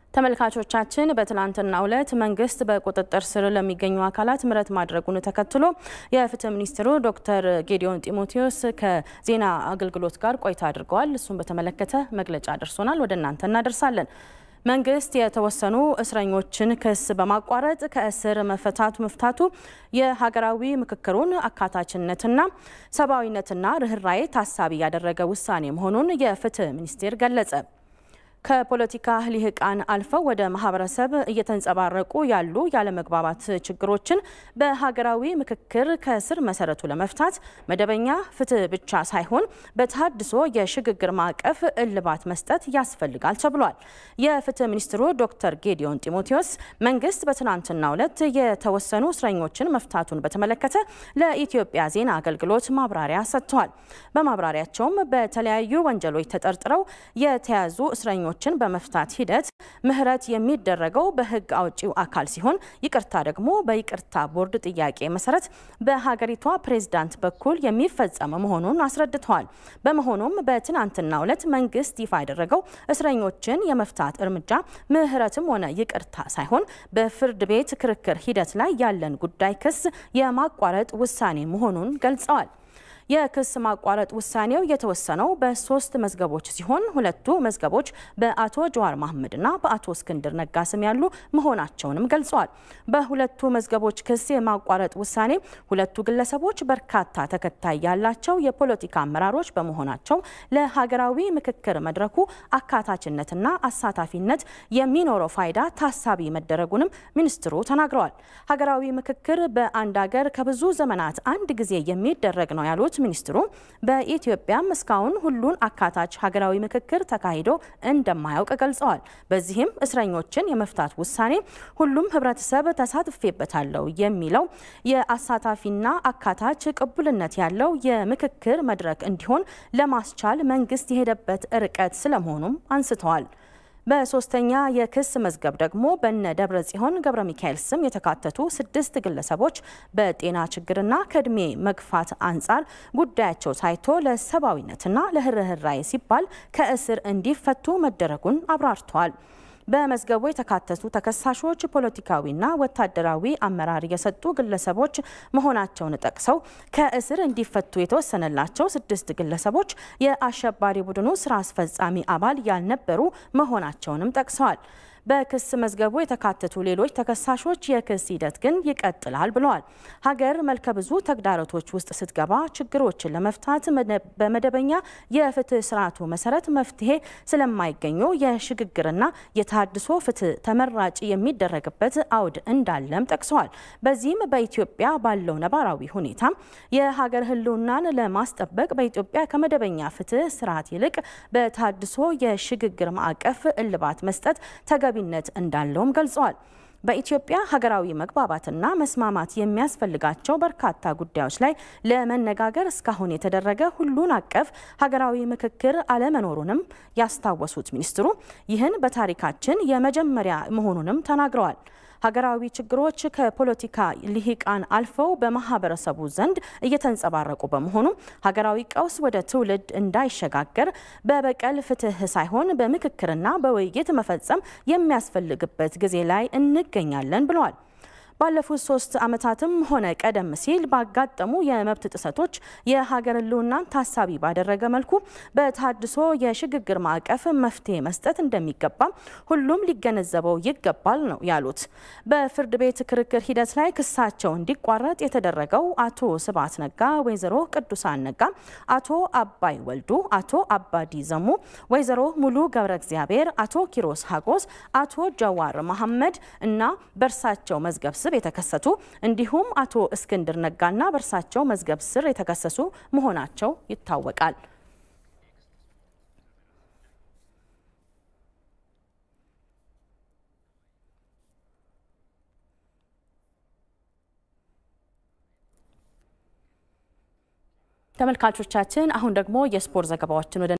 ተመልካቾቻችን በትናንትናው ዕለት መንግስት በቁጥጥር ስር ለሚገኙ አካላት ምህረት ማድረጉን ተከትሎ የፍትህ ሚኒስትሩ ዶክተር ጌዲዮን ጢሞቴዎስ ከዜና አገልግሎት ጋር ቆይታ አድርገዋል። እሱን በተመለከተ መግለጫ ደርሶናል፣ ወደ እናንተ እናደርሳለን። መንግስት የተወሰኑ እስረኞችን ክስ በማቋረጥ ከእስር መፈታቱ መፍታቱ የሀገራዊ ምክክሩን አካታችነትና ሰብአዊነትና ርኅራዬ ታሳቢ ያደረገ ውሳኔ መሆኑን የፍትህ ሚኒስቴር ገለጸ። ከፖለቲካ ልሂቃን አልፈው ወደ ማህበረሰብ እየተንጸባረቁ ያሉ ያለመግባባት ችግሮችን በሀገራዊ ምክክር ከስር መሰረቱ ለመፍታት መደበኛ ፍትህ ብቻ ሳይሆን በተሃድሶ የሽግግር ማዕቀፍ እልባት መስጠት ያስፈልጋል ተብሏል። የፍትህ ሚኒስትሩ ዶክተር ጌዲዮን ጢሞቴዎስ መንግስት በትናንትናው ዕለት የተወሰኑ እስረኞችን መፍታቱን በተመለከተ ለኢትዮጵያ ዜና አገልግሎት ማብራሪያ ሰጥተዋል። በማብራሪያቸውም በተለያዩ ወንጀሎች ተጠርጥረው የተያዙ እስረኞች ችን በመፍታት ሂደት ምህረት የሚደረገው በህግ አውጪው አካል ሲሆን ይቅርታ ደግሞ በይቅርታ ቦርድ ጥያቄ መሰረት በሀገሪቷ ፕሬዝዳንት በኩል የሚፈጸም መሆኑን አስረድተዋል። በመሆኑም በትናንትናው ዕለት መንግስት ይፋ ያደረገው እስረኞችን የመፍታት እርምጃ ምህረትም ሆነ ይቅርታ ሳይሆን በፍርድ ቤት ክርክር ሂደት ላይ ያለን ጉዳይ ክስ የማቋረጥ ውሳኔ መሆኑን ገልጸዋል። የክስ ማቋረጥ ውሳኔው የተወሰነው በሶስት መዝገቦች ሲሆን ሁለቱ መዝገቦች በአቶ ጀዋር መሐመድና በአቶ እስክንድር ነጋ ስም ያሉ መሆናቸውንም ገልጸዋል። በሁለቱ መዝገቦች ክስ የማቋረጥ ውሳኔ ሁለቱ ግለሰቦች በርካታ ተከታይ ያላቸው የፖለቲካ አመራሮች በመሆናቸው ለሀገራዊ ምክክር መድረኩ አካታችነትና አሳታፊነት የሚኖረው ፋይዳ ታሳቢ መደረጉንም ሚኒስትሩ ተናግረዋል። ሀገራዊ ምክክር በአንድ ሀገር ከብዙ ዘመናት አንድ ጊዜ የሚደረግ ነው ያሉት ሚኒስትሩ በኢትዮጵያም እስካሁን ሁሉን አካታች ሀገራዊ ምክክር ተካሂዶ እንደማያውቅ ገልጸዋል። በዚህም እስረኞችን የመፍታት ውሳኔ ሁሉም ህብረተሰብ ተሳትፌበታለሁ የሚለው የአሳታፊና አካታች ቅቡልነት ያለው የምክክር መድረክ እንዲሆን ለማስቻል መንግስት የሄደበት ርቀት ስለመሆኑም አንስተዋል። በሶስተኛ የክስ መዝገብ ደግሞ በነ ደብረ ጽዮን ገብረ ሚካኤል ስም የተካተቱ ስድስት ግለሰቦች በጤና ችግርና ከእድሜ መግፋት አንጻር ጉዳያቸው ታይቶ ለሰብአዊነትና ለርህራሄ ሲባል ከእስር እንዲፈቱ መደረጉን አብራርተዋል። በመዝገቡ የተካተቱ ተከሳሾች ፖለቲካዊና ወታደራዊ አመራር የሰጡ ግለሰቦች መሆናቸውን ጠቅሰው ከእስር እንዲፈቱ የተወሰነላቸው ስድስት ግለሰቦች የአሸባሪ ቡድኑ ስራ አስፈጻሚ አባል ያልነበሩ መሆናቸውንም ጠቅሰዋል። በክስ መዝገቡ የተካተቱ ሌሎች ተከሳሾች የክስ ሂደት ግን ይቀጥላል ብለዋል። ሀገር መልከ ብዙ ተግዳሮቶች ውስጥ ስትገባ ችግሮችን ለመፍታት በመደበኛ የፍትህ ስርዓቱ መሰረት መፍትሄ ስለማይገኙ የሽግግርና የታድሶ ፍትህ ተመራጭ የሚደረግበት አውድ እንዳለም ጠቅሰዋል። በዚህም በኢትዮጵያ ባለው ነባራዊ ሁኔታ የሀገር ህልውናን ለማስጠበቅ በኢትዮጵያ ከመደበኛ ፍትህ ስርዓት ይልቅ በታድሶ የሽግግር ማዕቀፍ እልባት መስጠት ተገቢነት እንዳለውም ገልጸዋል። በኢትዮጵያ ሀገራዊ መግባባትና መስማማት የሚያስፈልጋቸው በርካታ ጉዳዮች ላይ ለመነጋገር እስካሁን የተደረገ ሁሉን አቀፍ ሀገራዊ ምክክር አለመኖሩንም ያስታወሱት ሚኒስትሩ ይህን በታሪካችን የመጀመሪያ መሆኑንም ተናግረዋል። ሀገራዊ ችግሮች ከፖለቲካ ልሂቃን አልፈው በማህበረሰቡ ዘንድ እየተንጸባረቁ በመሆኑ ሀገራዊ ቀውስ ወደ ትውልድ እንዳይሸጋገር በበቀል ፍትህ ሳይሆን በምክክርና በውይይት መፈጸም የሚያስፈልግበት ጊዜ ላይ እንገኛለን ብለዋል። ባለፉት ሶስት ዓመታትም ሆነ ቀደም ሲል ባጋጠሙ የመብት ጥሰቶች የሀገር ህልውናን ታሳቢ ባደረገ መልኩ በታድሶ የሽግግር ማዕቀፍ መፍትሄ መስጠት እንደሚገባ ሁሉም ሊገነዘበው ይገባል ነው ያሉት። በፍርድ ቤት ክርክር ሂደት ላይ ክሳቸው እንዲቋረጥ የተደረገው አቶ ስብሐት ነጋ፣ ወይዘሮ ቅዱሳን ነጋ፣ አቶ አባይ ወልዱ፣ አቶ አባዲ ዘሙ፣ ወይዘሮ ሙሉ ገብረ እግዚአብሔር፣ አቶ ኪሮስ ሀጎስ፣ አቶ ጀዋር መሐመድ እና በእርሳቸው መዝገብ ስር የተከሰቱ እንዲሁም አቶ እስክንድር ነጋና በእርሳቸው መዝገብ ስር የተከሰሱ መሆናቸው ይታወቃል። ተመልካቾቻችን አሁን ደግሞ የስፖርት ዘገባዎችን ወደ